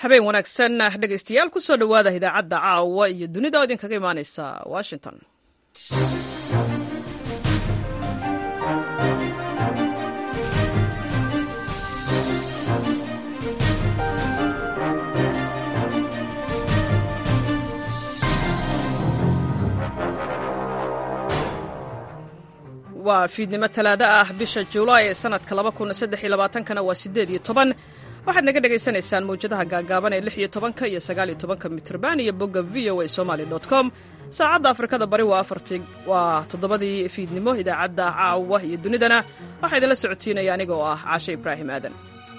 habeen wanaagsan dhegaystayaal ku soo dhowaada idaacadda caawa iyo dunida oo idinkaga imaanaysa washington waa fiidnimo talaado ah bisha julaay ee sanadka kana waa sideed iyo toban waxaad naga dhagaysanaysaan mawjadaha gaagaaban ee lix iyo tobanka iyo sagaal iyo tobanka mitrban iyo bogga v o a somaly com saacadda afrikada bari waa afarti waa toddobadii fiidnimo idaacadda caawa iyo dunidana waxaa idinla socodsiinaya aniga oo ah caashe ibraahim aadan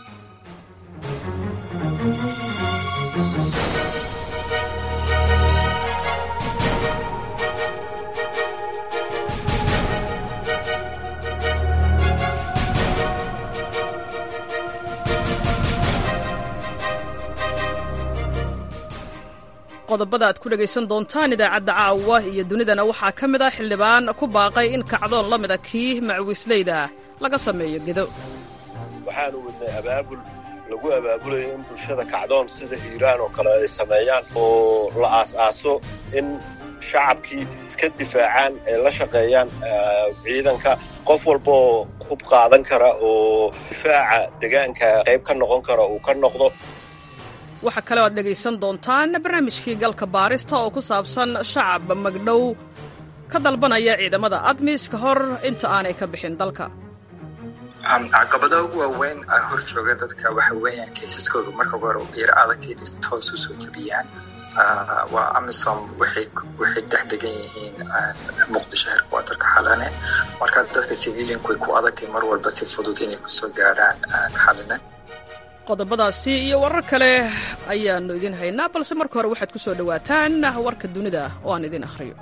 qodobada aad ku dhegaysan doontaan idaacadda caawa iyo dunidana waxaa ka mid ah xildhibaan ku baaqay in kacdoon la mida kii macwiisleyda laga sameeyo gedo waxaanu wadnay abaabul lagu abaabulayo in bulshada kacdoon sida hiiraan oo kale ay sameeyaan oo la aas-aaso in shacabkii iska difaacaan ay la shaqeeyaan ciidanka qof walbaoo hub qaadan kara oo difaaca degaanka qayb ka noqon kara uu ka noqdo waxaa kaleo aad dhegaysan doontaan barnaamijkii galka baarista oo ku saabsan shacab magdhow ka dalbanaya ciidamada admis ka hor inta aanay ka bixin dalka caqabada ugu waaweyn hor jooga dadka waxa weeyaan kaysaskooda marka hore yar adagta inay toos u soo tabiyaan waa amisom waxay dhex degan yihiin muqdisho herkwatarka xalane marka dadka civilianku way ku adagtay mar walba si fudud inay kusoo gaadhaan xalane qodobadaasi iyo warar kale ayaannu idin haynaa balse marka hore waxaad ku soo dhowaataan warka dunida oo aan idin akhriyo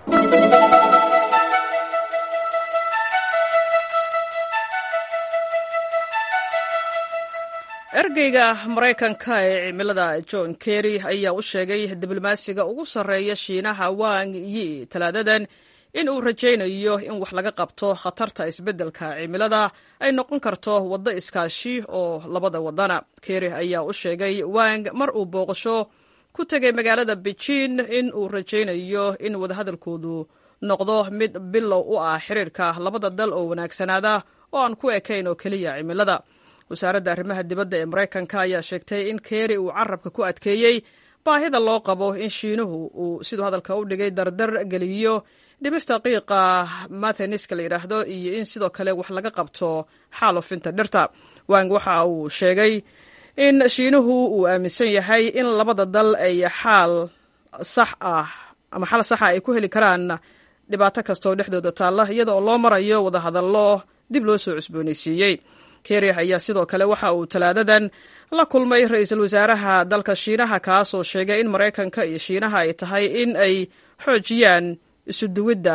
ergeyga maraykanka ee cimilada john kerry ayaa u sheegay diblomaasiga ugu sarreeya shiinaha wang yi talaadadan in uu rajaynayo in wax laga qabto khatarta isbeddelka cimilada ay noqon karto waddo iskaashi oo labada waddana kerry ayaa u sheegay wang mar uu booqasho ku tegay magaalada beijin in uu rajaynayo in wadahadalkoodu noqdo mid bilow u ah xiriirka labada dal oo wanaagsanaada oo aan ku ekayn oo keliya cimilada wasaaradda arrimaha dibadda ee maraykanka ayaa sheegtay in kerry uu carabka ku adkeeyey baahida loo qabo in shiinuhu uu siduu hadalka u dhigay dardar geliyo dhimista qiiqa matheniska la yidhaahdo iyo in sidoo kale wax laga qabto xaalufinta dhirta wang waxa uu sheegay in shiinuhu uu aaminsan yahay in labada dal ay xaal sax ah ama xal saxa ay ku heli karaan dhibaato kastaoo dhexdooda taalla iyada oo loo marayo wadahadallo dib loo soo cusboonaysiiyey kerry ayaa sidoo kale waxa uu talaadadan la kulmay ra-iisul wasaaraha dalka shiinaha kaasoo sheegay in maraykanka iyo shiinaha ay tahay in ay xoojiyaan isuduwidda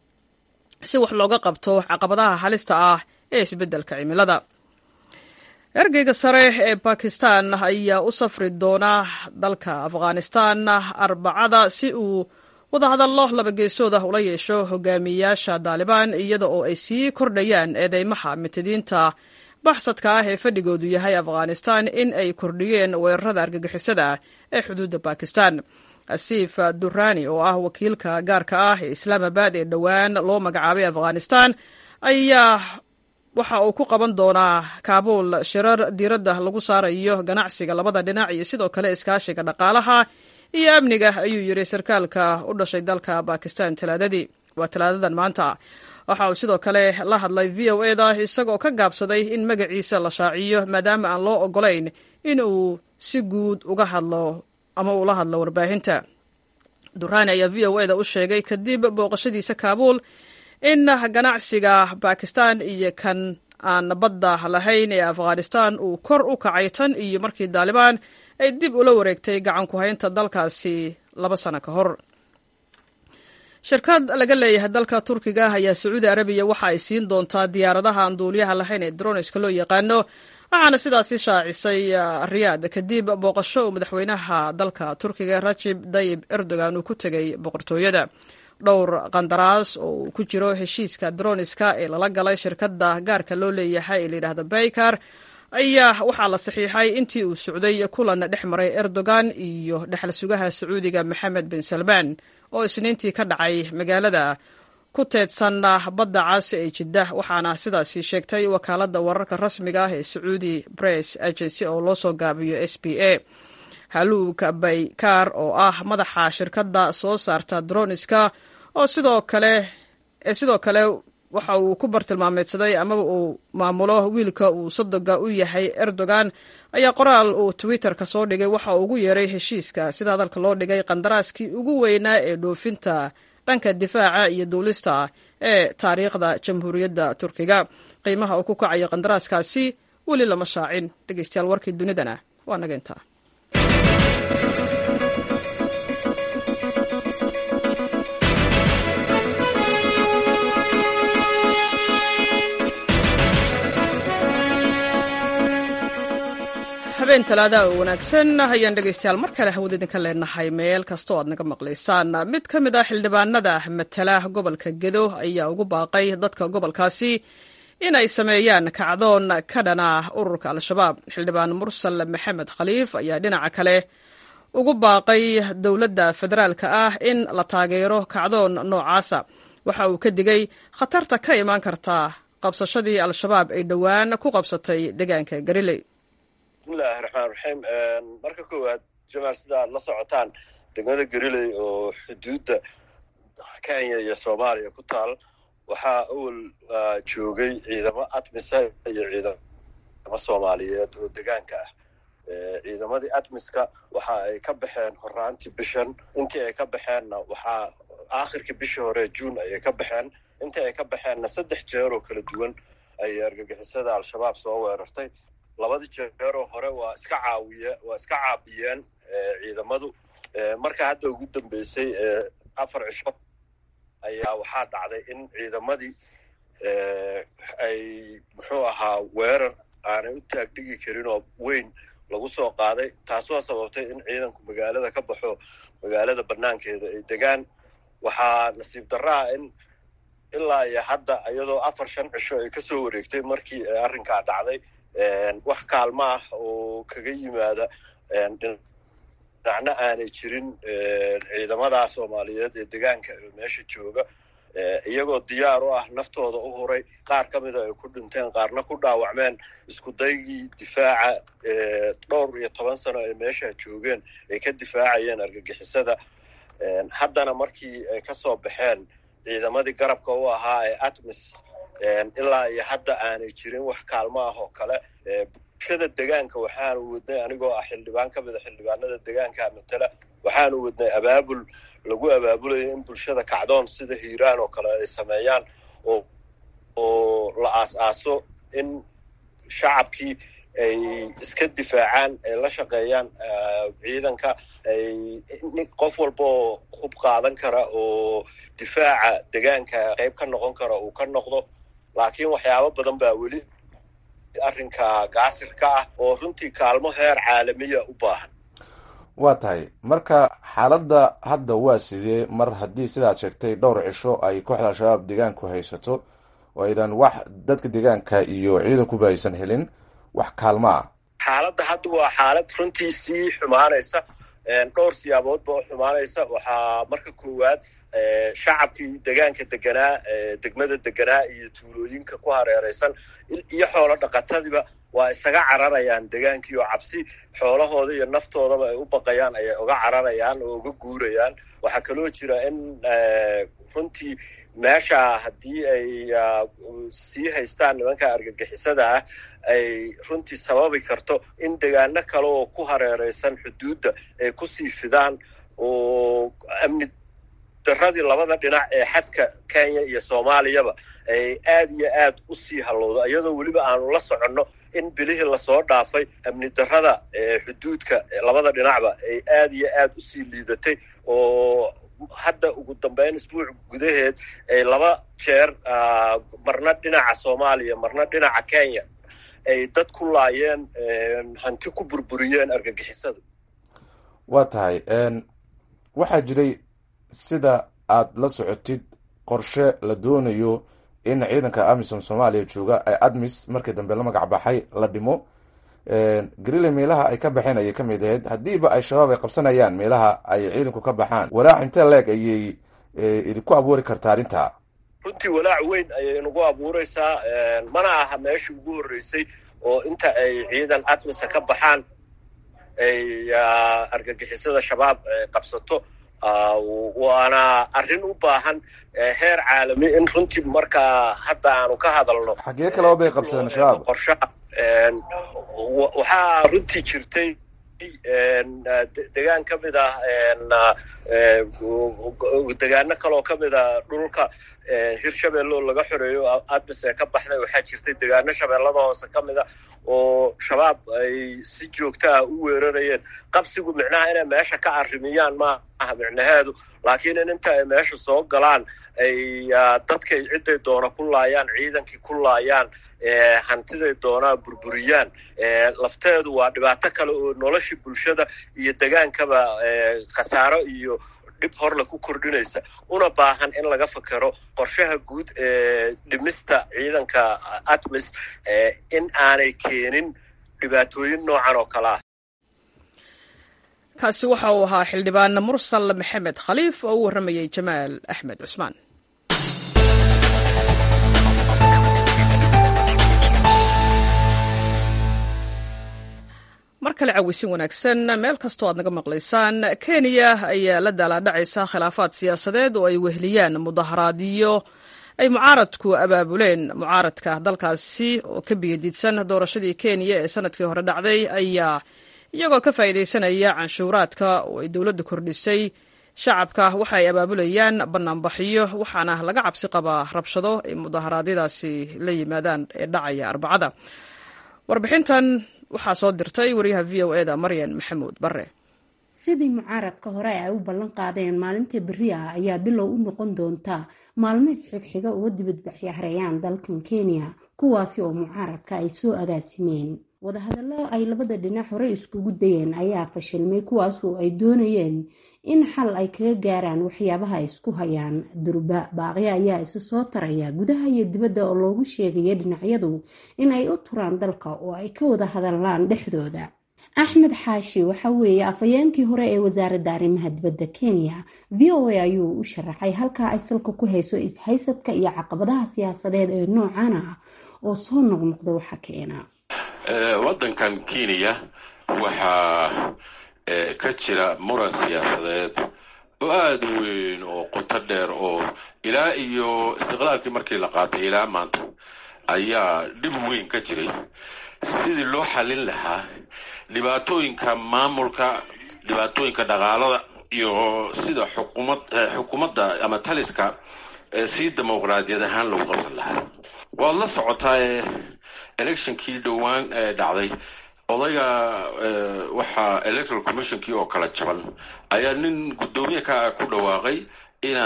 si wax looga qabto caqabadaha halista ah ee isbeddelka cimilada ergeyga sare ee bakistan ayaa u safri doona dalka afghanistan arbacada si uu wadahadallo labageesood ah ula yeesho hogaamiyayaasha daalibaan iyada oo ay sii kordhayaan eedeymaha mitadiinta baxsadka ah ee fadhigoodu yahay afghanistan in ay kordhiyeen weerarada argagixisada ee xuduudda bakistan asiif durani oo ah wakiilka gaarka ah ee islaamabad ee dhowaan loo magacaabay afghanistan ayaa waxa uu ku qaban doonaa kaabuul shirar diiradda lagu saarayo ganacsiga labada dhinac iyo sidoo kale iskaashiga dhaqaalaha iyo amniga ayuu yidhi sarkaalka u dhashay dalka bakistan talaadadii waa talaadadan maanta waxa uu sidoo kale la hadlay v o eda isagoo ka gaabsaday in magaciisa la shaaciyo maadaama aan loo ogolayn in uu si guud uga hadlo ama uula hadlo warbaahinta durani ayaa v o eda u sheegay kadib booqashadiisa kaabuul in ganacsiga bakistan iyo kan aan badda lahayn ee afghanistan uu kor u kacay tan iyo markii daalibaan ay dib ula wareegtay gacan ku haynta dalkaasi laba sano ka hor shirkad laga leeyahay dalka turkiga ayaa sacuudi arabiya waxa ay siin doontaa diyaaradaha aan duuliyaha lahayn ee droniska loo yaqaano waxaana sidaasi shaacisay riyaad kadib booqasho uu madaxweynaha dalka turkiga rajib dayib erdogan uu ku tegay boqortooyada dhowr qandaraas oo uu ku jiro heshiiska droniska ee lala galay shirkadda gaarka loo leeyahay ee layidhaahdo baykar ayaa waxaa la saxiixay intii uu socday kulan dhex maray erdogan iyo dhexal sugaha sacuudiga maxamed bin salmaan oo isniintii ka dhacay magaalada ku teedsan badda caasi ee jidda waxaana sidaasi sheegtay wakaaladda wararka rasmiga ah ee sacuudi bress agency oo loo soo gaabiyo s b a haluug baykaar oo ah madaxa shirkadda soo saarta droniska oo sidoo kale sidoo kale waxa uu ku bartilmaameedsaday amaba uu maamulo wiilka uu sodoga u yahay erdogan ayaa qoraal uu twitter-ka soo dhigay waxa uu ugu yeeray heshiiska sida hadalka loo dhigay qandaraaskii ugu weynaa ee dhoofinta dhanka difaaca iyo duulista ee taariikhda jamhuuriyadda turkiga qiimaha uu ku kacayo qandaraaskaasi weli lama shaacin dhegeystayaal warkii dunidana waa naga intaa habeen talaada oo wanaagsan ayaan dhegeystayaal mar kale hawada idinka leenahay meel kastoo aad naga maqlaysaan mid ka mid ah xildhibaanada matala gobolka gedo ayaa ugu baaqay dadka gobolkaasi inay sameeyaan kacdoon ka dhana ururka al-shabaab xildhibaan mursal maxamed khaliif ayaa dhinaca kale ugu baaqay dowladda federaalka ah in la taageero kacdoon noocaasa waxa uu ka digay khatarta ka imaan karta qabsashadii al-shabaab ay dhowaan ku qabsatay deegaanka gariley bismillahi raxmaan raxiim marka koowaad jamaal sida aad la socotaan degmada gariley oo xuduudda kenya iyo soomaaliya ku taal waxaa awal joogay ciidamo admisa iyo ciidamo soomaaliyeed oo degaanka ah ciidamadii admiska waxa ay ka baxeen horaantii bishan intii ay ka baxeenna waxaa aakhirkii bishii hore juun ayay ka baxeen intii ay ka baxeenna saddex jeer oo kala duwan ayay argagixisada al-shabaab soo weerartay labadii jeeroo hore waa iska caawiye waa iska caabiyeen ciidamadu marka hadda ugu dambeysay afar cisho ayaa waxaa dhacday in ciidamadii ay muxuu ahaa weerar aanay u taagdhigi karin oo weyn lagu soo qaaday taasoo sababtay in ciidanku magaalada ka baxo magaalada banaankeeda ay degaan waxaa nasiib darraa in ilaa iyo hadda iyadoo afar shan cisho ay kasoo wareegtay markii arrinkaa dhacday wax kaalmo ah oo kaga yimaada dhinacna aanay jirin ciidamada soomaaliyeed ee degaanka ee meesha jooga iyagoo diyaar u ah naftooda u huray qaar ka mida ay ku dhinteen qaarna ku dhaawacmeen isku daygii difaaca dhowr iyo toban sano ay meesha joogeen ay ka difaacayeen argagixisada haddana markii ay kasoo baxeen ciidamadii garabka u ahaa ee atmis ilaa iyo hadda aanay jirin wax kaalmo ah oo kale bulshada degaanka waxaanu wadnay anigoo ah xildhibaan ka mida xildhibaanada degaanka matala waxaanu wadnay abaabul lagu abaabulayo in bulshada kacdoon sida hiiraan oo kale ay sameeyaan oo oo la aas-aaso in shacabkii ay iska difaacaan ay la shaqeeyaan ciidanka ay qof walba oo hub qaadan kara oo difaaca degaanka qayb ka noqon kara uu ka noqdo laakiin waxyaabo badan baa weli arrinka gaasirka ah oo runtii kaalmo heer caalamiya u baahan waa tahay marka xaaladda hadda waa sidee mar haddii sidaad sheegtay dhowr cisho ay kooxda al-shabaab deegaanku haysato oo aydan wax dadka deegaanka iyo ciidankuba aysan helin wax kaalmo ah xaaladda hadda waa xaalad runtii sii xumaanaysa dhowr siyaaboodba oo xumaanaysa waxaa marka koowaad shacabkii degaanka deganaa degmada deganaa iyo tuulooyinka ku hareeraysan iyo xoolo dhaqatadiiba waa isaga cararayaan degaankii oo cabsi xoolahooda iyo naftoodaba ay u baqayaan ayay uga cararayaan oo uga guurayaan waxaa kaloo jira in runtii meesha haddii ay sii haystaan nimanka argagixisada ah ay runtii sababi karto in degaano kale oo ku hareeraysan xuduudda ay kusii fidaan oo amni daradii labada dhinac ee xadka kenya iyo soomaaliyaba ay aad iyo aad u sii hallowdo iyadoo weliba aanu la soconno in bilihii lasoo dhaafay amni darada xuduudka labada dhinacba ay aad iyo aad usii liidatay oo hadda ugu dambeyn isbuuc gudaheed ay laba jeer marna dhinaca soomaaliya marna dhinaca kenya ay dad ku laayeen hanti ku burburiyeen argagixisada waa tahay waxaa jiray sida aad la socotid qorshe la doonayo in ciidanka amisom soomaaliya jooga ee admis markii dambe la magac baxay la dhimo grille meelaha ay ka baxeen ayay ka mid ahayd haddiiba ay shabaab ay qabsanayaan meelaha ay ciidanku ka baxaan walaac intee leeg ayay idinku abuuri kartaa arrinta runtii walaac weyn ayay nagu abuuraysaa mana aha meeshii ugu horreysay oo inta ay ciidan atmisa ka baxaan ay argagixisada shabaab qabsato waana arrin u baahan heer caalami in runtii markaa hadda aanu ka hadalno xaggee kaleba bay qabsadeen shabaab qorshaha waxaa runtii jirtay degaan ka mid ah degaano kaleoo ka mid a dhulka hirshabelle oo laga xoreeyo admis ee ka baxday waxaa jirtay degaano shabeellada hoose ka mid a oo shabaab ay si joogta ah u weerarayeen qabsigu micnaha inay meesha ka arrimiyaan ma aha micnaheedu laakiin in inta ay meesha soo galaan ay dadkay cidday doona ku laayaan ciidankii ku laayaan hantiday doonaa burburiyaan lafteedu waa dhibaato kale oo noloshii bulshada iyo degaankaba khasaaro iyo dhib horle ku kordhinaysa una baahan in laga fakero qorshaha guud ee dhimista ciidanka atmis in aanay keenin dhibaatooyin noocan oo kale ah kaasi waxa uu ahaa xildhibaan mursal maxamed khaliif oo u warramayay jamaal axmed cusmaan mar kale cawisin wanaagsan meel kastoo aad naga maqlaysaan kenya ayaa la daalaadhacaysa khilaafaad siyaasadeed oo ay wehliyaan mudaharaadyo ay mucaaradku abaabuleen mucaaradka dalkaasi oo ka biyadiidsan doorashadii kenya ee sanadkii hore dhacday ayaa iyagoo ka faa'iidaysanaya canshuuraadka oo ay dowladdu kordhisay shacabka waxa ay abaabulayaan bannaanbaxyo waxaana laga cabsi qabaa rabshado ay mudaharaadyadaasi la yimaadaan ee dhacaya arbacada warbixintan waxaa soo dirtay wariyaha v o eda maryan maxamuud bare sidii mucaaradka hore ay u ballan qaadeen maalinta berri ah ayaa bilow u noqon doonta maalmo isxigxiga uga dibadbaxya hareeyaan dalkan kenya kuwaasi oo mucaaradka ay soo agaasimeen wadahadallo ay labada dhinac hore iskugu dayeen ayaa fashilmay kuwaas oo ay doonayeen in xal ay kaga gaaraan waxyaabaha ay isku hayaan durba baaqyo ayaa isu soo taraya gudaha iyo dibadda oo loogu sheegaya dhinacyadu in ay u turaan dalka oo ay ka wada hadallaan dhexdooda axmed xaashi waxa weeye afhayeenkii hore ee wasaaradda arrimaha dibadda kenya v o a ayuu u sharaxay halkaa ay salka ku hayso ishaysadka iyo caqabadaha siyaasadeed ee noocan ah oo soo noqnoqda waxa keena waddankan kenya waxaa ka jira muran siyaasadeed oo aada u weyn oo qoto dheer oo ilaa iyo istiqlaalkii markii la qaatay ilaa maanta ayaa dhib weyn ka jiray sidii loo xallin lahaa dhibaatooyinka maamulka dhibaatooyinka dhaqaalada iyo sida xukumad xukuumadda ama taliska si dimuqraadiyad ahaan lagu qabsan lahaa waad la socotaa electionkii dhowaan dhacday odayga waxaa electoral commissionkii oo kala jaban ayaa nin guddoomiye ka ku dhawaaqay ina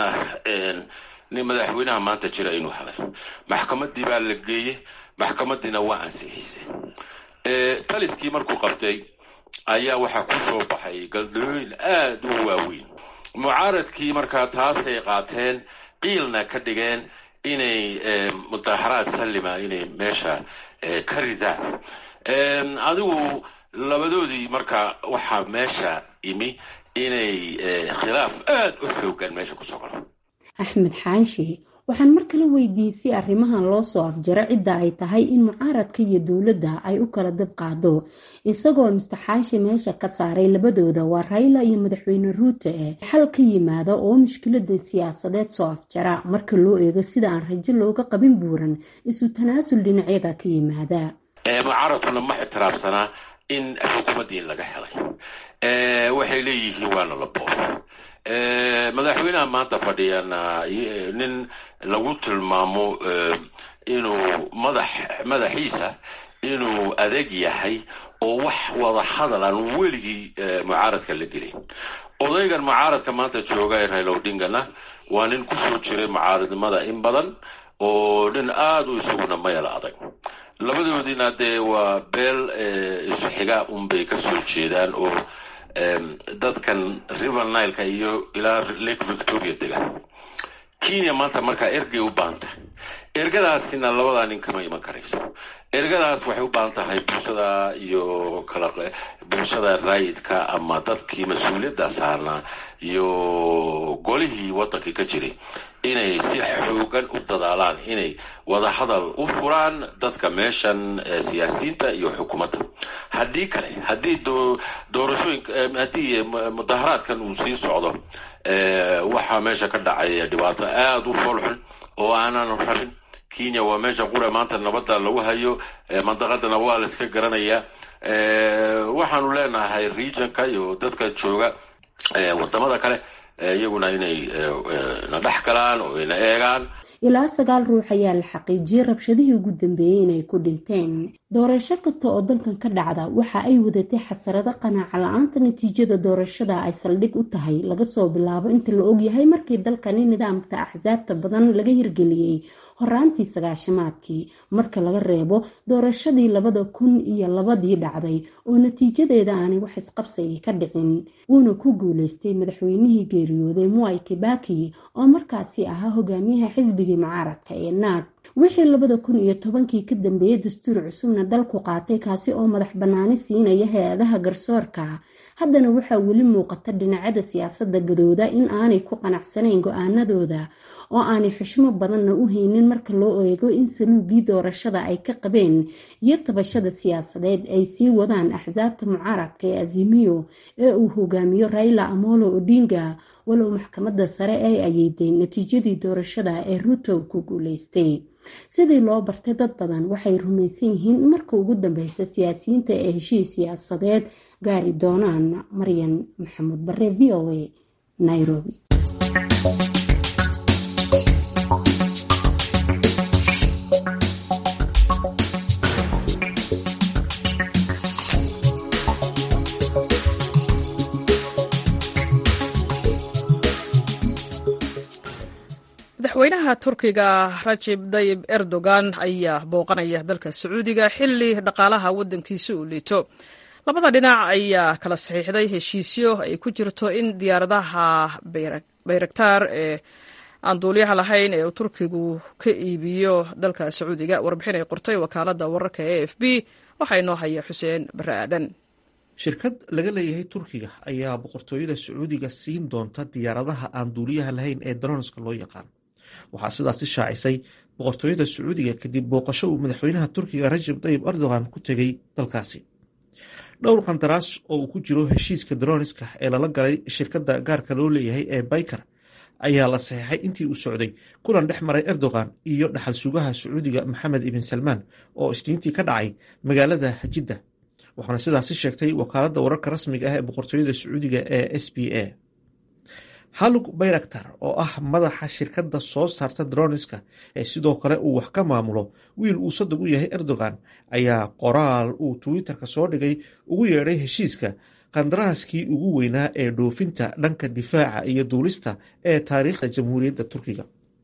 nin madaxweynaha maanta jira inuu helay maxkamadii baa la geeyey maxkamadiina waa ansixisay taliskii markuu qabtay ayaa waxaa ku soo baxay galdalooyin aada u waaweyn mucaaradkii markaa taasay qaateen qiilna ka dhigeen inay mudaharaad sallima inay meesha ka ridaan adigu labadoodii marka waxaa meesha imi inay khilaaf aada u xoogan meesha kusoo galo axmed xaashi waxaan mar kale weydiisay arrimahan loo soo afjaro cidda ay tahay in mucaaradka iyo dowladda ay u kala dab qaado isagoo mister xaashi meesha ka saaray labadooda waa rayla iyo madaxweyne ruute eh xal ka yimaada oo mushkilada siyaasadeed soo afjara marka loo eego sida aan rajo looga qabin buuran isu tanaasul dhinacyada ka yimaada mucaaradkuna ma ixtiraafsanaa in xukuumaddii laga helay waxay leeyihiin waana la boobo madaxweynaha maanta fadhiyana nin lagu tilmaamo inuu madax madaxiisa inuu adeeg yahay oo wax wada hadal aan weligii mucaaradka la gelin odaygan mucaaradka maanta jooga ee rayla odingana waa nin kusoo jiray mucaaradnimada in badan oo nin aada u isaguna mayala adag labadoodiina dee waa beel isxiga unbay ka soo jeedaan oo dadkan river nileka iyo ilaa lake victoria degan kenya maanta markaa ergey u baahanta ergadaasina labadaa nin kama iman karayso ergadaas waxay u baahan tahay bulshada iyo kala bulshada raayidka ama dadkii mas-uuliyadda saarnaa iyo golihii waddankii ka jiray inay si xoogan u dadaalaan inay wadahadal u furaan dadka meeshan siyaasiyiinta iyo xukuumadda haddii kale haddii doorashooyin haddii mudaharaadkan uu sii socdo waxaa meesha ka dhacaya dhibaato aada u foolxun oo aanan rabin kenya waa meesha qura maanta nabadda lagu hayo mandaqadana waa la iska garanayaa waxaanu leenahay regionka iyo dadka jooga wadamada kale iyaguna inay na dhex galaan oo ina eegaan ilaa sagaal ruux ayaa la xaqiijiyey rabshadihii ugu dambeeyey inay ku dhinteen doorasho kasta oo dalkan ka dhacda waxa ay wadatay xasarado qanaaca la-aanta natiijada doorashada ay saldhig u tahay laga soo bilaabo inta la ogyahay markii dalkani nidaamka axsaabta badan laga hirgeliyey horaantii sagaashamaadkii marka laga reebo doorashadii labada kun iyo labadii dhacday oo natiijadeeda aanay wax isqabsigi ka dhicin uuna ku guuleystay madaxweynihii geeriyooday muay kibaki oo markaasi ahaa hogaamiyaha xisbigii mucaaradka ee naag wixii labada kun iyo tobankii ka dambeeyey dastuur cusubna dalku qaatay kaasi oo madax bannaani siinaya hay-adaha garsoorka haddana waxaa weli muuqata dhinacyada siyaasadda gadooda in aanay ku qanacsanayn go-aanadooda oo aanay xushmo badanna u haynin marka loo eego in saluugii doorashada ay ka qabeen iyo tabashada siyaasadeed ay sii wadaan axsaabta mucaaradka ee azimiyo ee uu hogaamiyo raila amolo odinga walow maxkamadda sare ay ayeydeen natiijadii doorashada ee ruto ku guuleystay sidii loo bartay dad badan waxay rumaysan yihiin in marka ugu dambeysa siyaasiyiinta ee heshiis siyaasadeed gaari doonaan maryan maxamuud bare v o a nairobi madaxweynaha turkiga rajib dayib erdogan ayaa booqanaya dalka sacuudiga xili dhaqaalaha wadankiisa uu liito labada dhinac ayaa kala saxiixday heshiisyo ay ku jirto in diyaaradaha bayraktaar ee aan duuliyaha lahayn ee uu turkigu ka iibiyo dalka sacuudiga warbixin ay qortay wakaalada wararka e f b waxaa inoo haya xuseen bare aadan shirkad laga leeyahay turkiga ayaa boqortooyada sacuudiga siin doonta diyaaradaha aan duuliyaha lahayn ee daroonska loo yaqaan waxaa sidaasi shaacisay boqortooyada sacuudiga kadib booqasho uu madaxweynaha turkiga rajab tayib erdogan ku tegey dalkaasi dhowr qandaraas oo uu ku jiro heshiiska daroniska ee lala galay shirkadda gaarka loo leeyahay ee baykar ayaa la saxeixay intii uu socday kulan dhex maray erdogan iyo dhaxal sugaha sacuudiga maxamed ibn salmaan oo isniintii ka dhacay magaalada jidda waxaana sidaasi sheegtay wakaaladda wararka rasmiga ah ee boqortooyada sacuudiga ee s b a halug bayraktar oo ah madaxa shirkadda soo saarta droniska ee sidoo kale uu wax ka maamulo wiil uu sadag u yahay erdogan ayaa qoraal uu twitter-ka soo dhigay ugu yeedhay heshiiska qandaraaskii ugu weynaa ee dhoofinta dhanka difaaca iyo duulista ee taariikhda jamhuuriyadda turkiga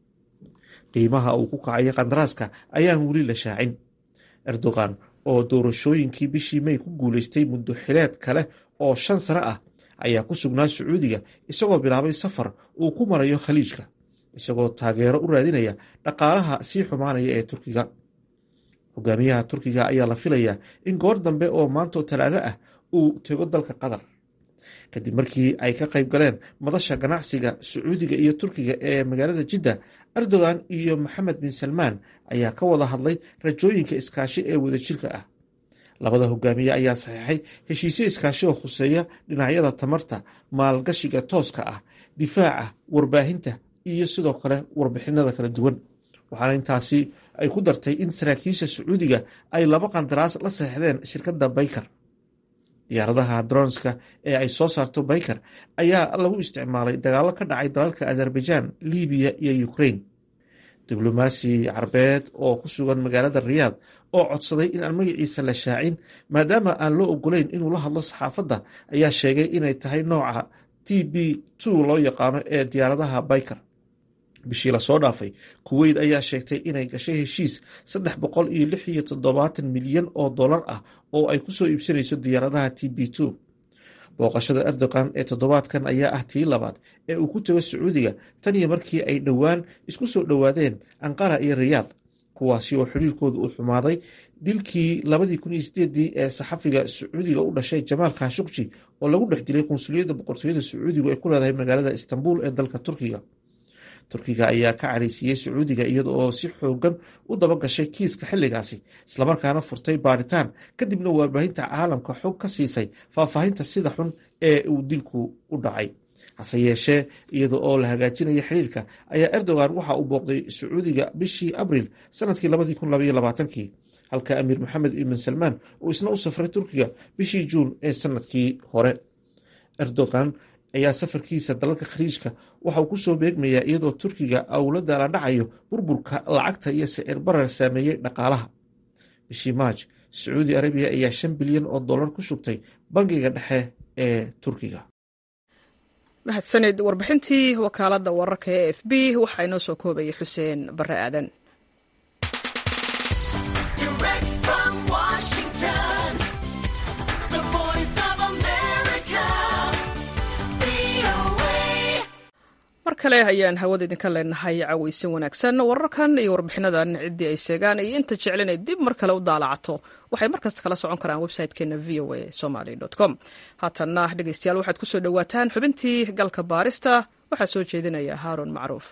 qiimaha uu ku kacaya qandaraaska ayaan weli la shaacin erdogan oo doorashooyinkii bishii may ku guuleystay muddo xileed kale oo shan sano ah ayaa ku sugnaa sacuudiga isagoo bilaabay safar uu ku marayo khaliijka isagoo taageero u raadinaya dhaqaalaha sii xumaanaya ee turkiga hogaamiyaha turkiga ayaa la filayaa in goor dambe oo maantoo talaado ah uu tego dalka qatar kadib markii ay ka qayb galeen madasha ganacsiga sacuudiga iyo turkiga ee magaalada jidda erdogan iyo maxamed bin salmaan ayaa ka wada hadlay rajooyinka iskaashi ee wadajirka ah labada hogaamiye ayaa saxiixay heshiisyo iskaashi oo khuseeya dhinacyada tamarta maalgashiga tooska ah difaaca warbaahinta iyo sidoo kale warbixinada kala duwan waxaana intaasi ay ku dartay in saraakiisha sacuudiga ay laba qandaraas la saxeixdeen shirkadda baykar diyaaradaha dronska ee ay soo saarto baykar ayaa lagu isticmaalay dagaalo ka dhacay dalalka azerbaijan libiya iyo ukrain diblomaasi carbeed oo ku sugan magaalada riyaad oo codsaday in aan magaciisa la shaacin maadaama aan loo ogolayn inuu la hadlo saxaafadda ayaa sheegay inay tahay nooca t b two loo yaqaano ee diyaaradaha baykar bishii lasoo dhaafay kuweyt ayaa sheegtay inay gashay heshiis saddex boqol iyo lix iyo toddobaatan milyan oo dollar ah oo ay kusoo iibsanayso diyaaradaha t b two booqashada erdogan ee toddobaadkan ayaa ah tii labaad ee uu ku tago sacuudiga tan iyo markii ay dhowaan isku soo dhowaadeen anqara iyo riyaad kuwaasi oo xiriirkooda uu xumaaday dilkii labadii kun iyo sideedii ee saxafiga sacuudiga u dhashay jamaal khashukji oo lagu dhex dilay qunsuliyadda boqortooyada sacuudigu ay ku leedahay magaalada istanbul ee dalka turkiga turkiga ayaa ka caraysiiyey sacuudiga iyada oo si xoogan u dabagashay kiiska xilligaasi islamarkaana furtay baaritaan kadibna warbaahinta caalamka xog ka siisay faahfaahinta sida xun ee uu dilku u dhacay hase yeeshee iyada oo la hagaajinaya xiriirka ayaa erdogan waxa uu booqday sacuudiga bishii abril sanadkii labadii kun labaiyo labaatankii halka amiir maxamed ibn salmaan uu isna u safray turkiga bishii juun ee sanadkii hore erdogan ayaa safarkiisa dalalka khaliijka waxa uu kusoo beegmayaa iyadoo turkiga awladda la dhacayo burburka lacagta iyo sicir barar saameeyey dhaqaalaha bishii maaj sacuudi arabiya ayaa shan bilyan oo dollar ku shubtay bangiga dhexe ee turkiga mahadsanid warbixintii wakaaladda wararka ee f b waxaa inoo soo koobayay xuseen bare aadan mar kale ayaan hawada idinka leenahay caweysin wanaagsan wararkan iyo warbixinadan ciddii ay sheegaan iyo inta jeclin ay dib mar kale u daalacato waxay markasta kala socon karaan website-keena v o a somaly com haatanna dhegeystayaal waxaad kusoo dhowaataan xubintii galka baarista waxaa soo jeedinaya haaron macruuf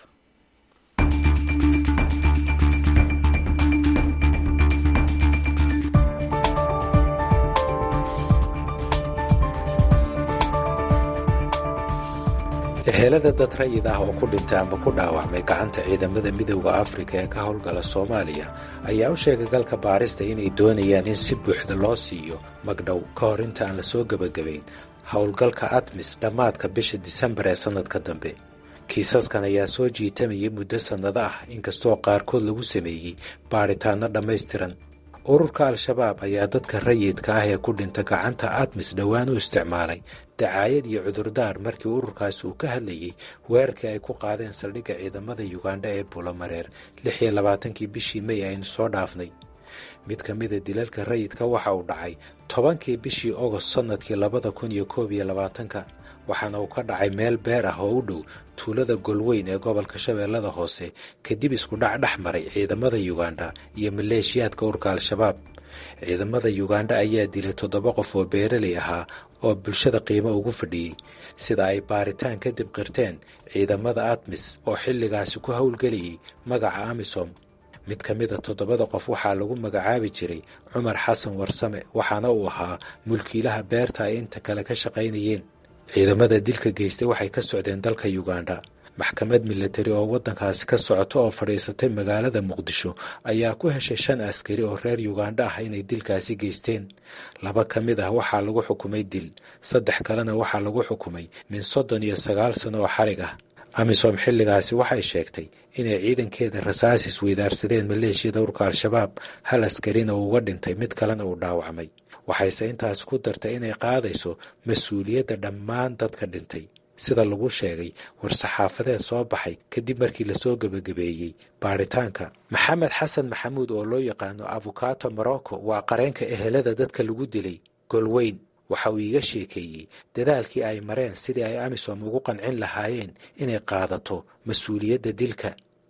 ehelada dad rayid ah oo ku dhintay ama ku dhaawacmay gacanta ciidamada midowda afrika ee ka howlgala soomaaliya ayaa u sheegay galka baarista inay doonayaan in si buuxda loo siiyo magdhow ka hor inta aan la soo gebagabayn howlgalka admis dhammaadka bisha disembar ee sannadka dambe kiisaskan ayaa soo jiitamayay muddo sannado ah inkastoo qaarkood lagu sameeyey baadhitaanno dhammaystiran ururka al-shabaab ayaa dadka rayidka ah ee ku dhinta gacanta admis dhowaan u isticmaalay dacaayad iyo cudurdaar markii ururkaasi uu ka hadlayey weerarkii ay ku qaadeen saldhigga ciidamada yugandha ee bulomareer lix iyo labaatankii bishii mey aynu soo dhaafnay mid ka mida dilalka rayidka waxa uu dhacay tobankii bishii ogost sannadkii labada kun iyo koob iyo labaatanka waxaana uu ka dhacay meel beer ah oo u dhow tuulada golweyn ee gobolka shabeellada hoose kadib isku dhac dhex maray ciidamada yugandha iyo maleeshiyaadka urka al-shabaab ciidamada yugandha ayaa dilay toddoba qof oo beeraley ahaa oo bulshada qiimo ugu fadhiyey sida ay baaritaan kadib qirteen ciidamada admis oo xilligaasi ku howlgelayay magaca amisom mid ka mida toddobada qof waxaa lagu magacaabi jiray cumar xasan warsame waxaana uu ahaa mulkiilaha beerta ay inta kale ka shaqaynayeen ciidamada dilka geystay waxay ka socdeen dalka yugandha maxkamad milatari oo waddankaasi ka socota oo fadhiisatay magaalada muqdisho ayaa ku heshay shan askari oo reer yugandha ah inay dilkaasi geysteen laba ka mid ah waxaa lagu xukumay dil saddex kalena waxaa lagu xukumay min soddon iyo sagaal sano oo xarig ah amisom xilligaasi waxay sheegtay inay ciidankeeda rasaas isweydaarsadeen maleeshiyada urka al-shabaab hal askarina uu uga dhintay mid kalena uu dhaawacmay waxayse intaas ku dartay inay qaadayso mas-uuliyadda dhammaan dadka dhintay sida lagu sheegay war-saxaafadeed soo baxay kadib markii lasoo gebagabeeyey baaritaanka maxamed xasan maxamuud oo loo yaqaano afukato morocco waa qareenka ehelada dadka lagu dilay golweyn waxa uu iiga sheekeeyey dadaalkii ay mareen sidii ay amisom ugu qancin lahaayeen inay qaadato mas-uuliyadda dilka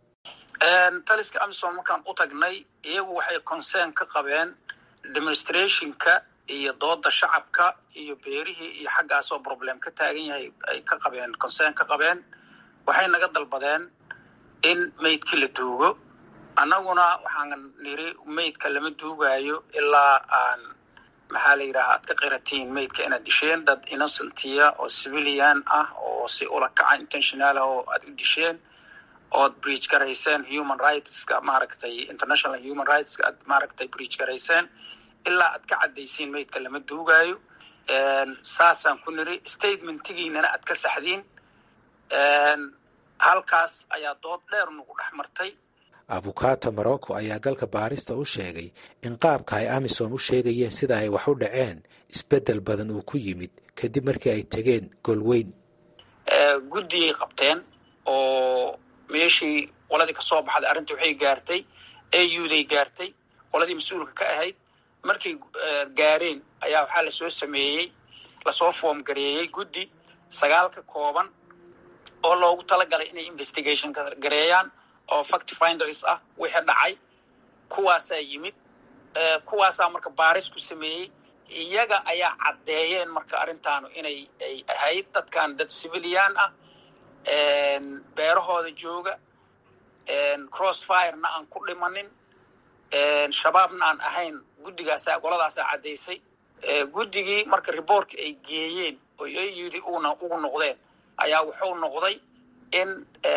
taliska amisom markaan u tagnay iyagu waxay concern ka qabeen demonstrationka iyo dooda shacabka iyo beerihii iyo xaggaasoo problem ka taagan yahay ay ka qabeen concern ka qabeen waxay naga dalbadeen in maydkii la duugo annaguna waxaan niri maydka lama duugaayo ilaa aan maxaa la yidhaha aad ka qiratiin maydka inaad disheen dad innocentiya oo civilian ah oo si ula kaca intentional ah oo aad u disheen ood breach garayseen human rightska maaragtay international human rightska aad maaragtay breach garayseen ilaa aad ka caddaysiin maydka lama duugaayo saasaan ku niri statementigiinana aad ka saxdiin halkaas ayaa dood dheer nagu dhex martay afukato morocco ayaa galka baarista u sheegay in qaabka ay amisom u sheegayeen sida ay wax u dhaceen isbeddel badan uu ku yimid kadib markii ay tegeen golweyn guddiyay qabteen oo meeshii qoladii kasoo baxday arrinta waxay gaartay auday gaartay qoladii mas-uulka ka ahayd markay gaareen ayaa waxaa lasoo sameeyey lasoo foom gareeyey guddi sagaal ka kooban oo loogu talagalay inay investigation gareeyaan oo fact finders ah wixii dhacay kuwaasaa yimid kuwaasaa marka baaris ku sameeyey iyaga ayaa caddeeyeen marka arrintaanu inay ay ahayd dadkan dad civilian ah beerahooda jooga crossfirena aan ku dhimanin shabaabna aan ahayn guddigaasaa goladaasaa caddaysay guddigii marka reportka ay geeyeen oo ay yidhi una ugu noqdeen ayaa wuxuu noqday in